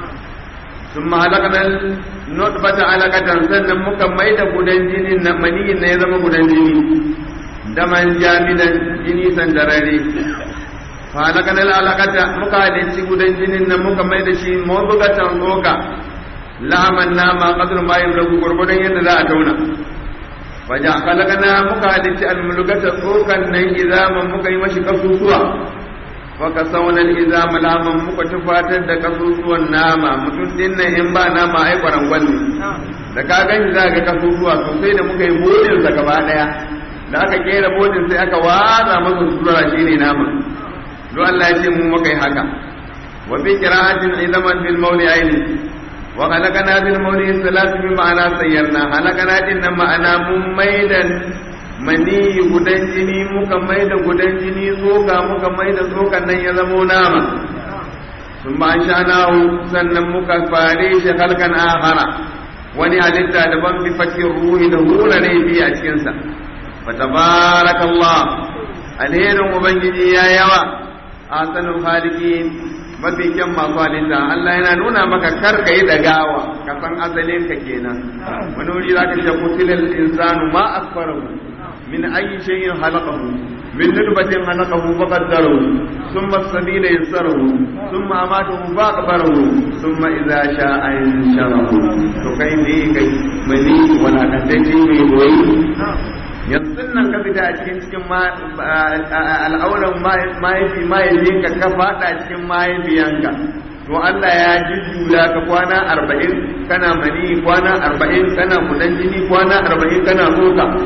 ثم halaqna nutfata alaqatan sannan muka maida gudan jinin na maniyin na ya zama gudan jini daman jamidan jini sandarare fa halaqna alaqata muka halicci gudan jinin nan muka maida shi mawdugatan tsoka laman nama qadr ma yamlaku gurgudan yadda za a tauna fa ja khalaqna muka halicci almulugata tsokan nan izaman muka yi mashi kasusuwa faka saunan iza malaman muka tufatar da kasusuwan nama mutum din nan in ba nama ai kwarangwal ne da ka gani za ga kasusuwa sosai da muka yi bodin sa gaba daya da aka kera bodin sai aka watsa masa sura shine nama don Allah ya ce mu muka yi haka wa fi qira'atin idaman bil mawli aini wa khalaqana bil mawli salatu bi ma'ana sayyarna halakana din nan ma'ana mun maidan mani gudan jini muka mai da gudan jini tsoka muka mai da tsokan nan ya zamo nama sun ba sha nahu sannan muka fare shi halkan ahara wani halitta daban bi fakin ruhi da hura ne bi a cikinsa fa tabarakallah alherin ubangiji ya yawa asanul khaliqin mafi kyan masu halitta Allah yana nuna maka kar ka yi dagawa ka san asalin ka kenan wani wuri zaka ce kutilal insanu ma asfarahu من أي شيء خلقه من نطفة خلقه فقدره ثم السبيل يسره ثم أماته فأقبره ثم إذا شاء انشره فكيف كي مني ولا تنتهي من بوي yanzu nan ka fita a cikin cikin al'auran mahaifi mahaifinka ka fada cikin mahaifiyanka to Allah ya jujjuya ka kwana arba'in kana mani kwana arba'in kana kudan jini kwana arba'in kana tsoka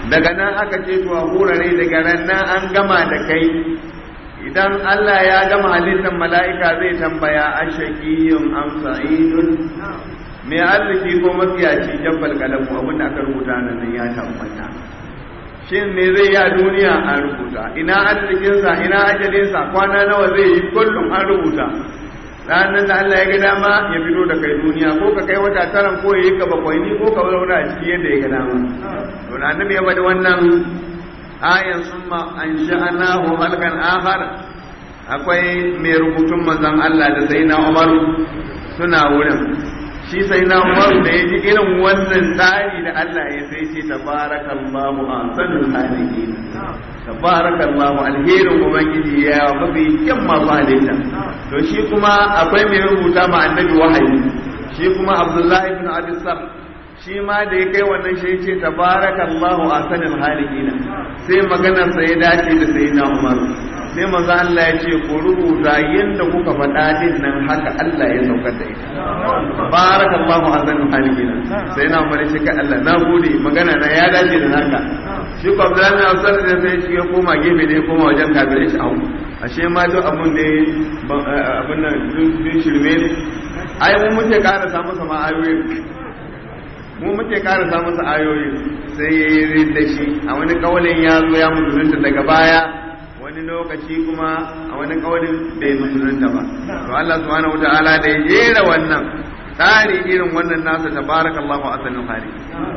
daga nan aka ce to a hurare daga ran nan an gama da kai idan Allah ya gama halittar mala'ika zai tambaya a shaƙiyun am sa'idun mai arziki ko mafiyaci jabbal kalamu abin da aka rubuta nan ya tabbata shin me zai yi a duniya an rubuta ina arzikinsa ina ajalinsa kwana nawa zai yi kullum an rubuta ranar da Allah ya ga dama ya fito da kai duniya ko ka kai wata taran ko ya yi ka bakwai ni ko ka zauna a ciki yadda ya ga dama to da annabi ya bada wannan ayan summa an sha'anahu halkan akhar akwai mai rubutun manzon Allah da sayyidina Umar suna wurin shi sai na umaru da ya ji irin wannan tsari da Allah ya sai ce tabarakallahu ahsanul khaliqin tabarakallahu alherin ubangiji ya mafi kyan masu halitta to shi kuma akwai mai rubuta ma annabi wahayi shi kuma abdullahi ibn abi sar shi ma da ya kai wannan shi ce tabarakallahu ahsanul khaliqin sai maganar sa ya dace da sayyidina umaru sai manzo Allah ya ce ku rubuta yadda kuka faɗa din nan haka Allah ya saukar da ita barakallahu azanu halikina sai na mare shi ka Allah na gode magana na ya dace da naka shi ko Abdullahi bin Abbas da sai shi ya koma gefe da ya koma wajen kafirai shi au ashe ma duk abun da abun nan duk shirme ne ai mun muke ƙara samu sama ayoyi mu muke ƙara samu sa ayoyi sai ya yi da shi a wani kawalin ya zo ya mutunta daga baya wani lokaci kuma a wani kawalin bai musulunta ba to Allah subhanahu wataala da ya jera wannan tsari irin wannan nasa tabarakallahu asalin hali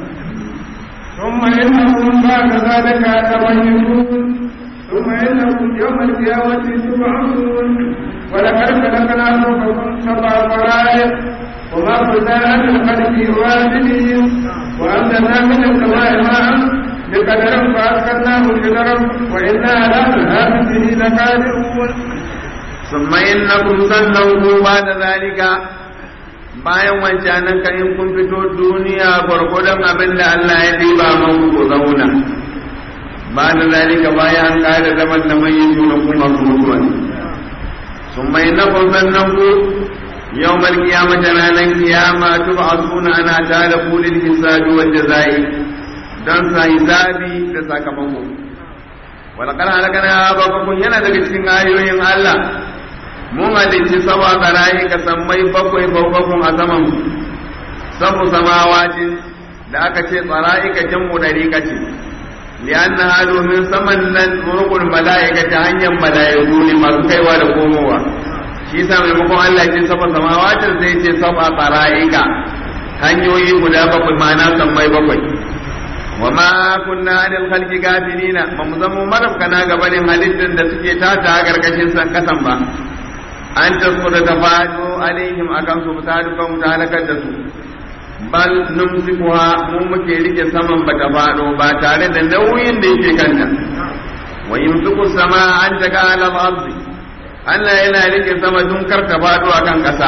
ثم إنكم بعد ذلك تميزون ثم إنكم يوم القيامة تبعثون ولقد خلقنا فوقكم سبع طرائق وما كنا عن الخلق واجبين وأنزلنا من السماء ماء بقدر فأسكناه في الأرض وإنا على ذهاب به لقادرون ثم إنكم سنوه بعد ذلك bayan wancanan ka in kun fito duniya gwargwadon abin da Allah ya ɗiba muku ku zauna ba da zalika bayan an ƙara zaman da mai yin tuna kuma ku mutuwa sun mai na kun sannan ku yau mal kiyama da ranar kiyama tuba a suna ana tare kulin hisabi wanda zai don sa hisabi da sakamako walakar halakana babakun yana daga cikin ayoyin Allah mun halicci sama tsarayi ka sammai bakwai bakwakun a saman sabu samawacin da aka ce tsarayi ka jammu ɗari ka ce liyanna ha domin saman nan rukun mala'ika ta hanyar mala'iku ne masu kaiwa da komowa shi sa maimakon Allah ce saba samawacin sai ce saba tsarayi ka hanyoyi guda bakwai ma'ana sammai bakwai wa ma kunna anil khalqi gafilina ba mu zama marafkana gabanin halittar da suke tata a karkashin san kasan ba an tasko da ta faɗo alaihim akan su ta duka mu ta halakar da su bal numsikuha mu muke rike saman ba ta faɗo ba tare da nauyin da yake kanta wa yumsiku sama an taka ala al-ardi Allah yana rike sama dun kar ta faɗo akan ƙasa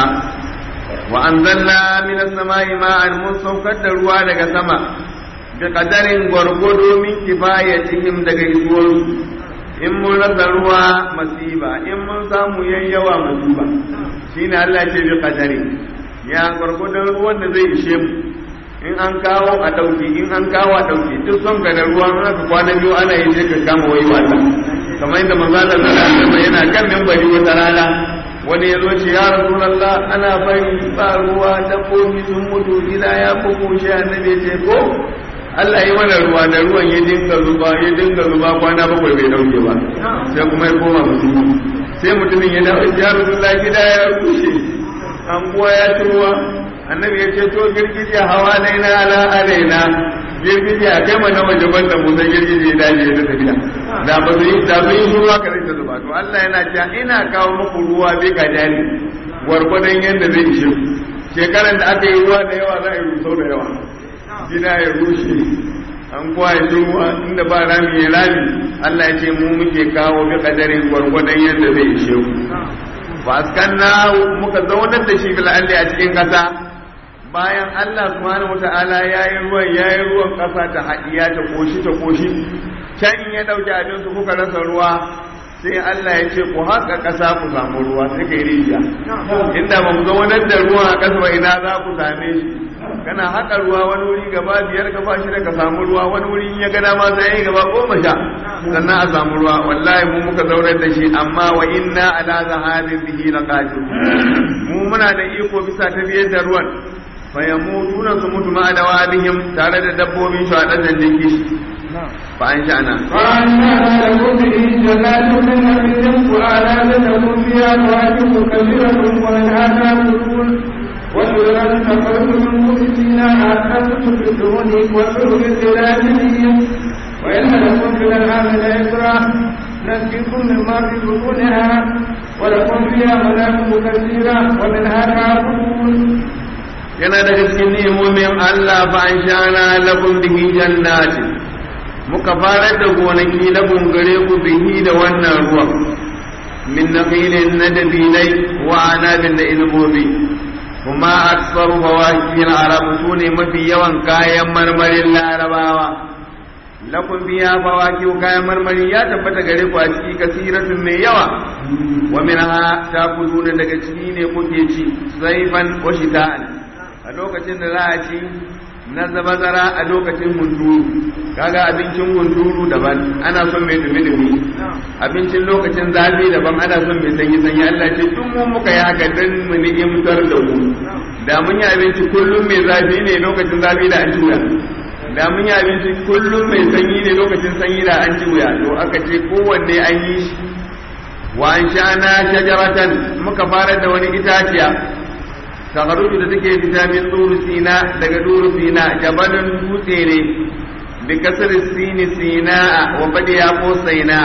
wa anzalna minas samai ma'an mun saukar da ruwa daga sama bi qadarin gwargwado min kifayatihim daga isuwarsu in mun rasa ruwa masiba in mun samu yayyawa masiba shine Allah ce bi qadari ya gurgudan ruwan da zai ishe mu in an kawo a dauki in an kawo a dauki duk son ga da ruwa na ka kwana biyu ana yi sai ka kama wai wata kamar yadda manzo Allah sallallahu alaihi wasallam yana kan minbari wata rana wani ya zo ce ya rasulullah ana bari ba ruwa dabbobi sun mutu gida ya kuku shi annabi ce ko Allah yi mana ruwa da ruwan ya dinga zuba ya dinga zuba kwana bakwai bai dauke ba sai kuma ya koma mutum sai mutumin ya dawo ya rasulullah gida ya rushe an kuwa ya ci ruwa annabi ya ce to girgije hawa laina ala alaina girgije a kai mana waje banda mu sai girgije ya dace da tafiya da ba su yi da su yi ruwa kare ta zuba to Allah yana cewa ina kawo muku ruwa bai ka jari gwargwadon yadda zai ishe shekaran da aka yi ruwa da yawa za a yi rusau da yawa gida ya rushe an kwaye ruwa inda ba rami ya rami Allah ya ce mu muke kawo bi kadarin gwargwadon yadda zai ishe ku ba na muka zaunar da shi bil alli a cikin kasa bayan Allah subhanahu wata'ala ya yi ruwan ya yi ruwan kasa ta haɗiya ta koshi ta koshi can in ya ɗauki abin su kuka rasa ruwa sai Allah ya ce ku haka ƙasa ku samu ruwa sai ka yi rijiya inda ba mu zaunar da ruwan a ƙasa ba ina za ku same shi kana haƙa ruwa wani wuri gaba biyar gaba shida ka samu ruwa wani wuri in ya gana ma sai ya gaba goma sha sannan a samu ruwa wallahi mu muka zaunar da shi amma wa inna ala zahabin bihi laqadir mu muna da iko bisa ta biyar da ruwan fa yamutuna su mutu ma da wabihim tare da dabbobin su a dan da kishi fa an sha'ana وأنشأنا لكم به جنات من نخيل وأعناب لكم فيها فواكه كثيرة ومنها تأكلون وشجرة تخرج من بطونها حتى تدركون وسرر الزلازل وإن لكم في الأنعام لعبرة نسقيكم مما في بطونها ولكم فيها منافع كثيرة ومنها تأكلون yana daga cikin ni'imomin Allah fa an sha'ana lakum bihi jannatin muka farar da gonaki na gungare ku bihi da wannan ruwan min nakhilin na dabilai wa anabin da ilmobi kuma aksaru fawakihin arab su ne mafi yawan kayan marmarin larabawa lakum biya fawaki kayan marmari ya tabbata gare ku a ciki kasiratun mai yawa wa minha takuluna daga ciki ne kuke ci saifan wa shita'an a lokacin da za a ci na zabazara a lokacin hunturu kaga abincin hunturu daban ana son mai dumi dumi abincin lokacin zafi daban ana son mai sanyi sanyi Allah ce tun mu muka yi haka dan mu ni'imtar da ku da mun yi abinci kullum mai zafi ne lokacin zafi da an ci wuya da mun yi abinci kullum mai sanyi ne lokacin sanyi da an ci wuya to aka ce kowanne an yi shi wa an sha'ana shajaratan muka fara da wani itaciya takaruju da take fita min turu sina daga turu sina jabalin dutse ne bi kasar sini sina wa badiya ko saina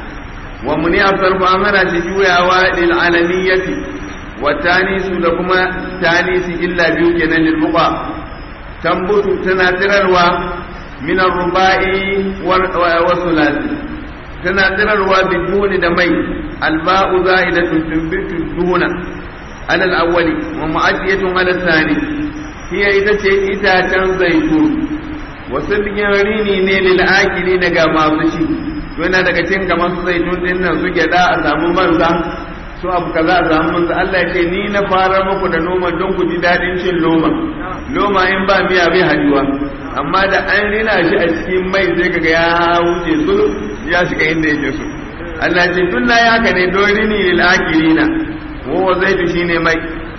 wa muni asarfu amana shi juyawa lil alaniyati wa tanisu da kuma tanisi illa biyu kenan lil muqa tambutu tana tirarwa min ar-rubai wa sulasi tana tirarwa biduni da mai alba'u za'idatun tumbitu duna على الأول ومعدية على الثاني هي إذا إتاتا زيتون وسبق rini ne lil'akili daga masu ci yana daga cikin kamar su zaitun din nan su gyada a samu manza su abu kaza a samu manza Allah ya ce ni na fara muku da noma don ku ji daɗin cin loma loma in ba miya bai hadiwa amma da an rina shi a cikin mai sai kaga ya wuce sulhu ya shiga inda yake so Allah ya ce tun na haka ne don rini lil'akilina وهو زيت شيني مي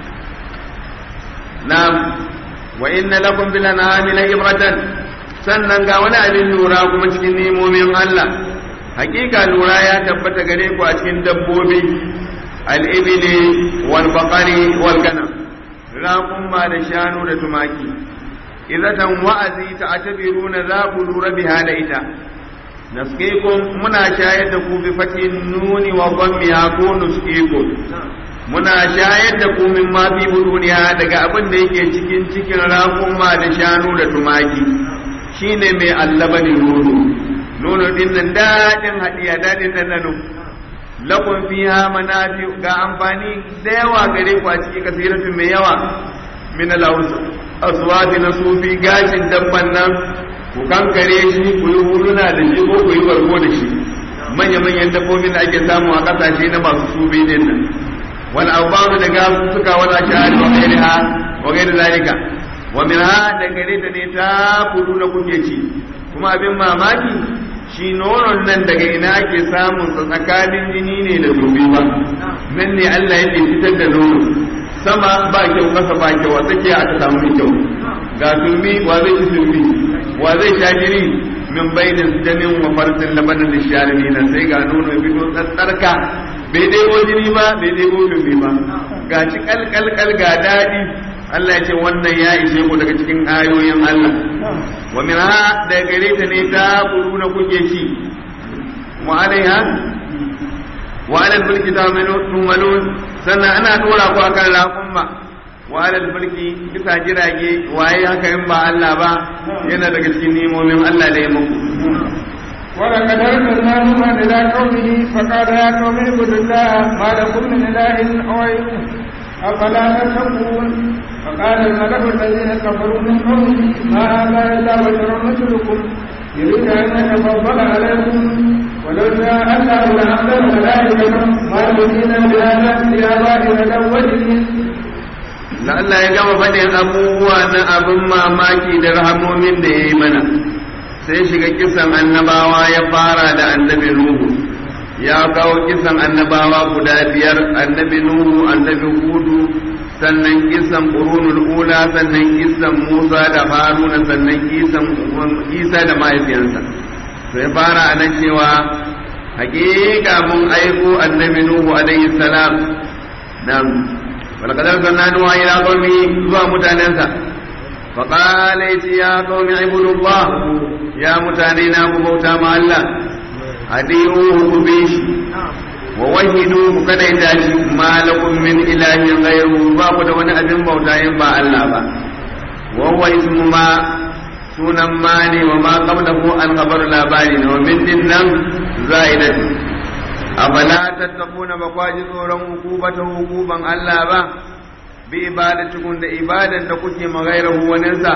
نعم وإن لكم في الأنعام لعبرة sannan ga wani abin lura kuma cikin nemomin Allah hakika lura ya tabbata gare ku a cikin dabbobi al'ibili wal baqari wal ganam raƙumma da shanu da tumaki idatan wa'azi ta atabiruna za ku lura biha da ita nasqikum muna shayar da ku bi fatin nuni wa dhammiha ko nusqikum muna shayar da ku min ma fi buduniya daga abin da yake cikin cikin raƙuma da shanu da tumaki shine mai allabani nono nono din nan daɗin haɗiya daɗin ɗanɗano lakun fiha manafi ga amfani da yawa gare ku a ciki kasiratun mai yawa min al-aswati na sufi gashin dabban nan ku kankare shi ku yi huluna da shi ko ku yi barko da shi manya-manyan dabbobin da ake samu a ƙasashe na masu sufi din nan wal awbaru da gasu suka wala shahari wa ghairiha wa ghairi zalika wa minha da gare ta ne ta kudu da kuke ci kuma abin mamaki shi nonon nan daga ina ake samun tsakanin jini ne da zobe ba nan ne Allah yake fitar da nono sama ba kyau kasa ba kyau a tsakiya aka samu mai kyau ga turmi wa zai ci turmi wa zai sha jini min bainin damin wa farsin labanin da sharimi na sai ga nono ya fito tsarka bai ɗebo jini ba bai ɗebo turmi ba ga ci kalkalkal ga daɗi Allah ya ce wannan ya ishe ku daga cikin ayoyin Allah wa min ha da gare ta ne ta buru na kuke ci wa alaiha wa alal mulki ta tumalun sannan ana dora ku akan raƙumma wa alal mulki bisa jirage waye haka in ba Allah ba yana daga cikin nimomin Allah da ya muku ولقد أرسلنا نوحا إلى قومه فقال يا قوم اعبدوا الله ما لكم من إله غيره أفلا تتقون فقال الملأ الذين كفروا من قومه ما هذا إلا بشر مثلكم يريد أن يتفضل عليكم ولو شاء الله لأنزل ملائكة ما يؤمنون بهذا في آبائنا الأولين da Allah ya gama faɗin abubuwa na abin mamaki da rahamomin da ya yi mana sai shiga kisan annabawa ya fara da annabi Nuhu ya kawo kisan annabawa guda biyar annabi Nuhu annabi Hudu sannan kisan qurunul ula sannan kisan Musa da Haruna sannan kisan Isa da mahaifiyarsa to ya fara a nan cewa hakika mun aiko annabi Nuhu alaihi salam nan walaqad arsalna nuha ila qaumi zuwa mutanensa فقال يا قوم اعبدوا الله يا متانينا بوتا مع الله أديروه كبيش ووحدوه كذا يتاشي ما لكم من إله غيره باب دون أبن بوتا ينبع الله با وهو اسم ما sunan ma ne wa ma qablahu an khabar labari ne wa min dinnan za'idatu afala tattaquna ba kwaji tsoron hukubata hukuban Allah ba bi ibadatikum da ibadan da kuke magairahu waninsa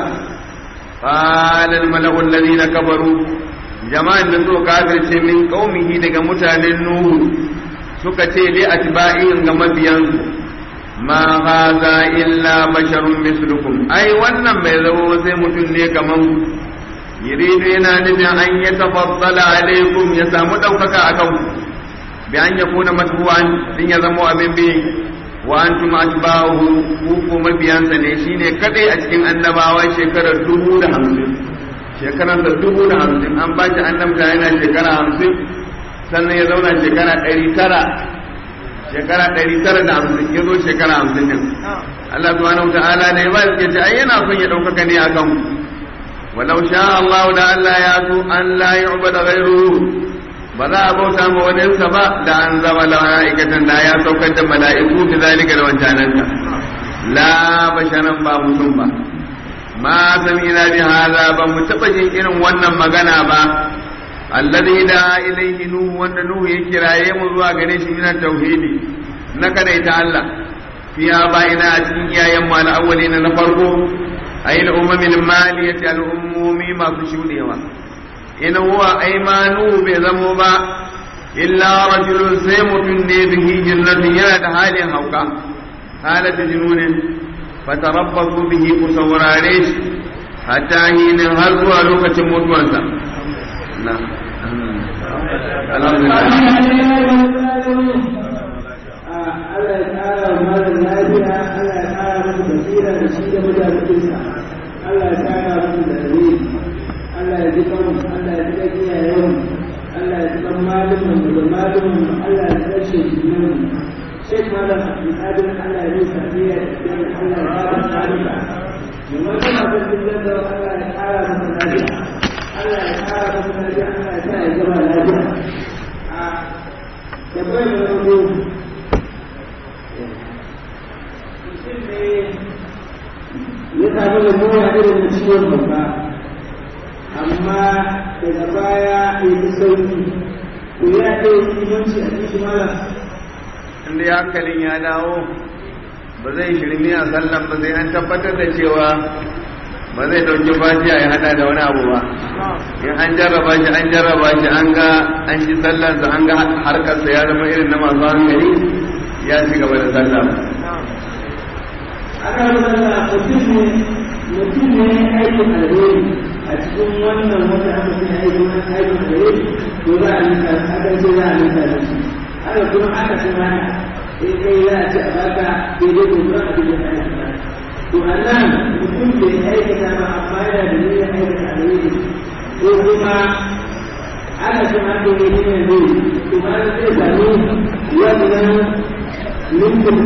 qala al mala'u alladhina kafaru jama'an da so kafirce min qaumihi daga mutanen nuhu suka ce li atba'in ga mabiyansu ma hadha illa basharun mislukum ai wannan bai zama sai mutum ne kaman yuridu yana nufin an ya tafaddala alaikum ya samu daukaka akan ku bi an yakuna matbu'an din ya zama abin bi wa antum atba'uhu ku ko mabiyansa ne shine kadai a cikin annabawa shekarar dubu da hamsin shekarar da dubu da hamsin an ba shi annabta yana shekara hamsin sannan ya zauna shekara ɗari tara shekara ɗari tara da hamsin ya zo shekara hamsin din Allah subhanahu wa ta'ala ne ba suke ce ai yana son ya ɗaukaka ne akan ku walau sha Allah da Allah ya so an la yu'bada ghayruhu ba za a bauta ma waninsa ba da an zama mala'ikatan da ya saukar da mala'iku bi zalika da wancananka la basharan ba mutum ba ma sami'na bi hadha ba mu taba jin irin wannan magana ba alladhi da ilayhi nuhu wanda nuhu ya kiraye mu zuwa gare shi min tauhidi na kadaita Allah fiya bayina a cikin iyayen mu al-awwalina na farko ayil umamil maliyati al-ummumi masu shudewa in huwa aymanu bai zamo ba illa rajulun sai mutum ne bihi jannatin yana da halin hauka halata jinunin fatarabbasu bihi ku saurare shi hatta hinin har zuwa lokacin mutuwarsa na Allah ya ƙara wa malam lafiya, Allah ya ƙara musu basira da shi da mutanen Allah ya ƙara musu da dare. Allah ya ji kanmu, Allah ya ji kan iyayenmu, Allah ya ji kan malumin da malumin Allah ya kashe jinan Sheikh Malam Abdulkadir Allah ya nisa fiye da Allah ya ƙara tsarika. Mai wata masu cikin da Allah ya ƙara masa lafiya. Allah ya ƙara masa lafiya, Allah ya sa ya gama lafiya. A tabbai da wani mutum ne ya samu da mura irin na ciwon babba. amma daga baya ya fi sauki ko ya ɗaya imanci a cikin malam inda ya hankalin ya dawo ba zai shirmi a sallan ba sai an tabbatar da cewa ba zai ɗauki fatiha ya hada da wani abu ba in an jarraba shi an jarraba shi an ga an shi sallansa an ga harkarsa ya zama irin na masu hankali ya ci gaba da sallah aka rubuta mutum ne mutum ne aikin alheri a cikin wannan wata aka fi aikin wani aikin alheri to za a nika aka ce za a nika da shi aka kuma aka ce mana in kai za a ce a baka daidai gurgurar abin da ya aikata to a nan mutum bai aikata ba amma yana da niyyar aikata alheri ko kuma aka ce ma da ne ne ne to ma zai sami wannan nufin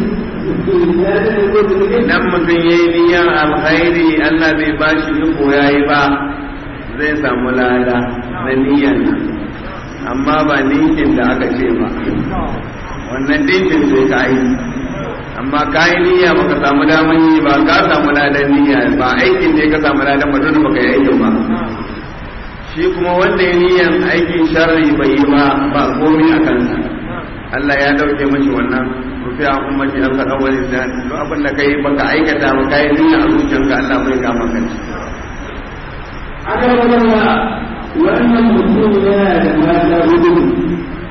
idan mutum ya yi niyyar alkhairi Allah bai ba shi iko ya yi ba zai samu lada na niyyar nan amma ba ninkin da aka ce ba wannan dinkin sai ka yi amma ka yi niyya ba ka samu daman yi ba ka samu ladan niyya ba aikin ne ka samu ladan ba dole baka yi aikin ba shi kuma wanda ya niyyar aikin sharri bai yi ba ba komai a kansa Allah ya dauke mashi wannan rufi a ummati an ka dawali da duk abin da kai baka aikata ba kai niyya a zuciyarka Allah bai ga maka shi aka rubuta wannan mutum yana da mata hudu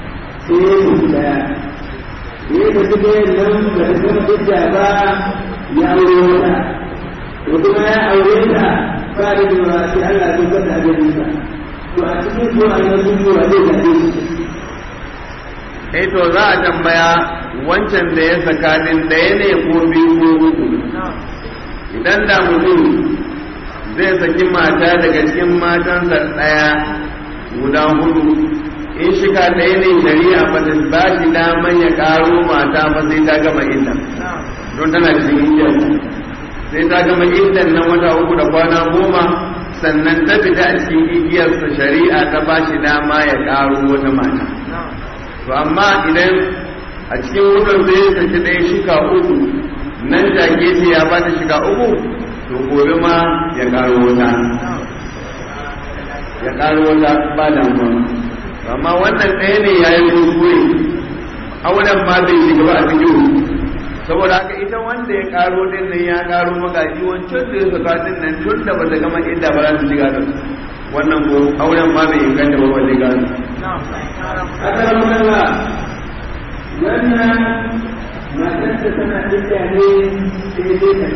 sai ya fita ya tafi da nan da ta gama hujja ba ya aure wata to kuma ya aure ta ba da cewa sai Allah ya tabbata a gare sa to a cikin zuwa na sun yi wa zai zaɓe shi eh to za a tambaya wancan da ya saka din ɗaya ne ko biyu ko uku idan da mutum zai saki mata daga cikin matansa ɗaya guda hudu in shiga ɗaya ne shari'a ba ta ba shi daman ya ƙaro mata ba sai ta gama idda don tana cikin igiyar sai ta gama iddan nan wata uku da kwana goma sannan ta fita a cikin igiyarsa shari'a ta ba shi dama ya ƙaro wata mata to amma idan a cikin wutar zai saki ɗaya shika uku nan take ce ya ba ta shiga uku to gobe ma ya ƙaro wata ya ƙaro wata ba damuwa amma wannan ɗaya ne ya yi kuskure auren ma bai shiga ba a cikin saboda haka ita wanda ya karo din nan ya karo magaji wancan da ya saka din nan tun da ba ta gama inda ba za su shiga da wannan ko auren ma bai inganta ba wanda gano haka da magana wannan matarsa tana idda ne sai dai ta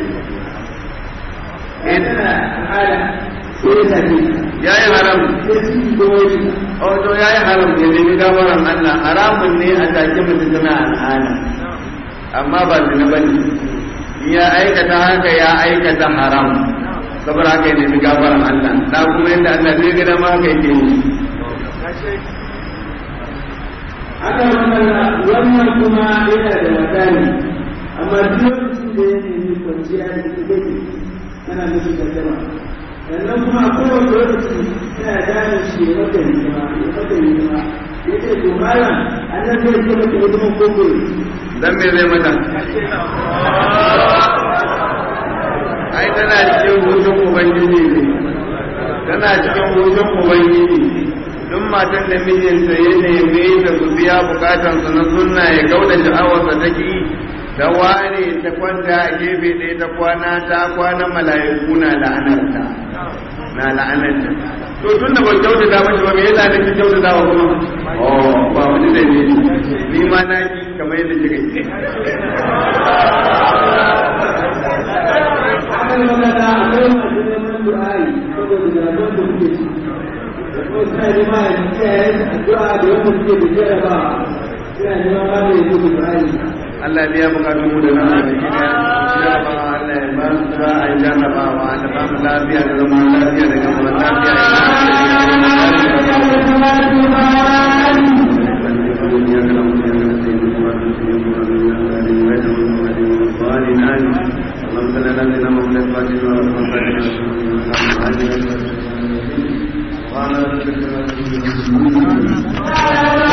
tana al'ada sai ta ce ya yi haram sai su yi kuma shi wato ya yi haram ya nemi gafaran Allah haramun ne a take mutum tana al'ada amma ba zina bane ya aikata haka ya aikata haram saboda haka ya nemi gafaran Allah da kuma yadda Allah zai ga dama haka yake yi haka magana wannan kuma yana da wata ne amma duk lokacin da ya nemi kwanciya da ita take tana mishi gaddama sannan kuma a kowane lokaci tana gane shi ya mata hidima ya mata hidima ya ce to malam annan zai ce mata hidiman koko dan me zai mata ai tana cikin hutun ubangiji ne tana cikin hutun ubangiji duk matan da mijinta ya neme ta su biya bukatansa na sunna ya kauda sha'awarsa ta ki da ware ta kwanta a gefe ɗaya ta kwana ta kwana mala'iku na la'anarta na la'anarta to tun da ban kyautata mashi ba me yasa ne ki kyautata wa kuma oh ba wani da ne ni ma na ki kamar yadda kika yi akan magana akwai masu neman du'ai saboda zaɓen da kuke ci da kuma suna nema ya kiyaye addu'a da wanda suke da jaraba suna nema ba mai yi du'ai Allah ya biya bukatun mu da na arziki da jarabawa Allah ya ba su za a yi jarabawa da ba mu lafiya da zama lafiya da gama lafiya اللهم صل على سيدنا محمد وعلى اله وصحبه وسلم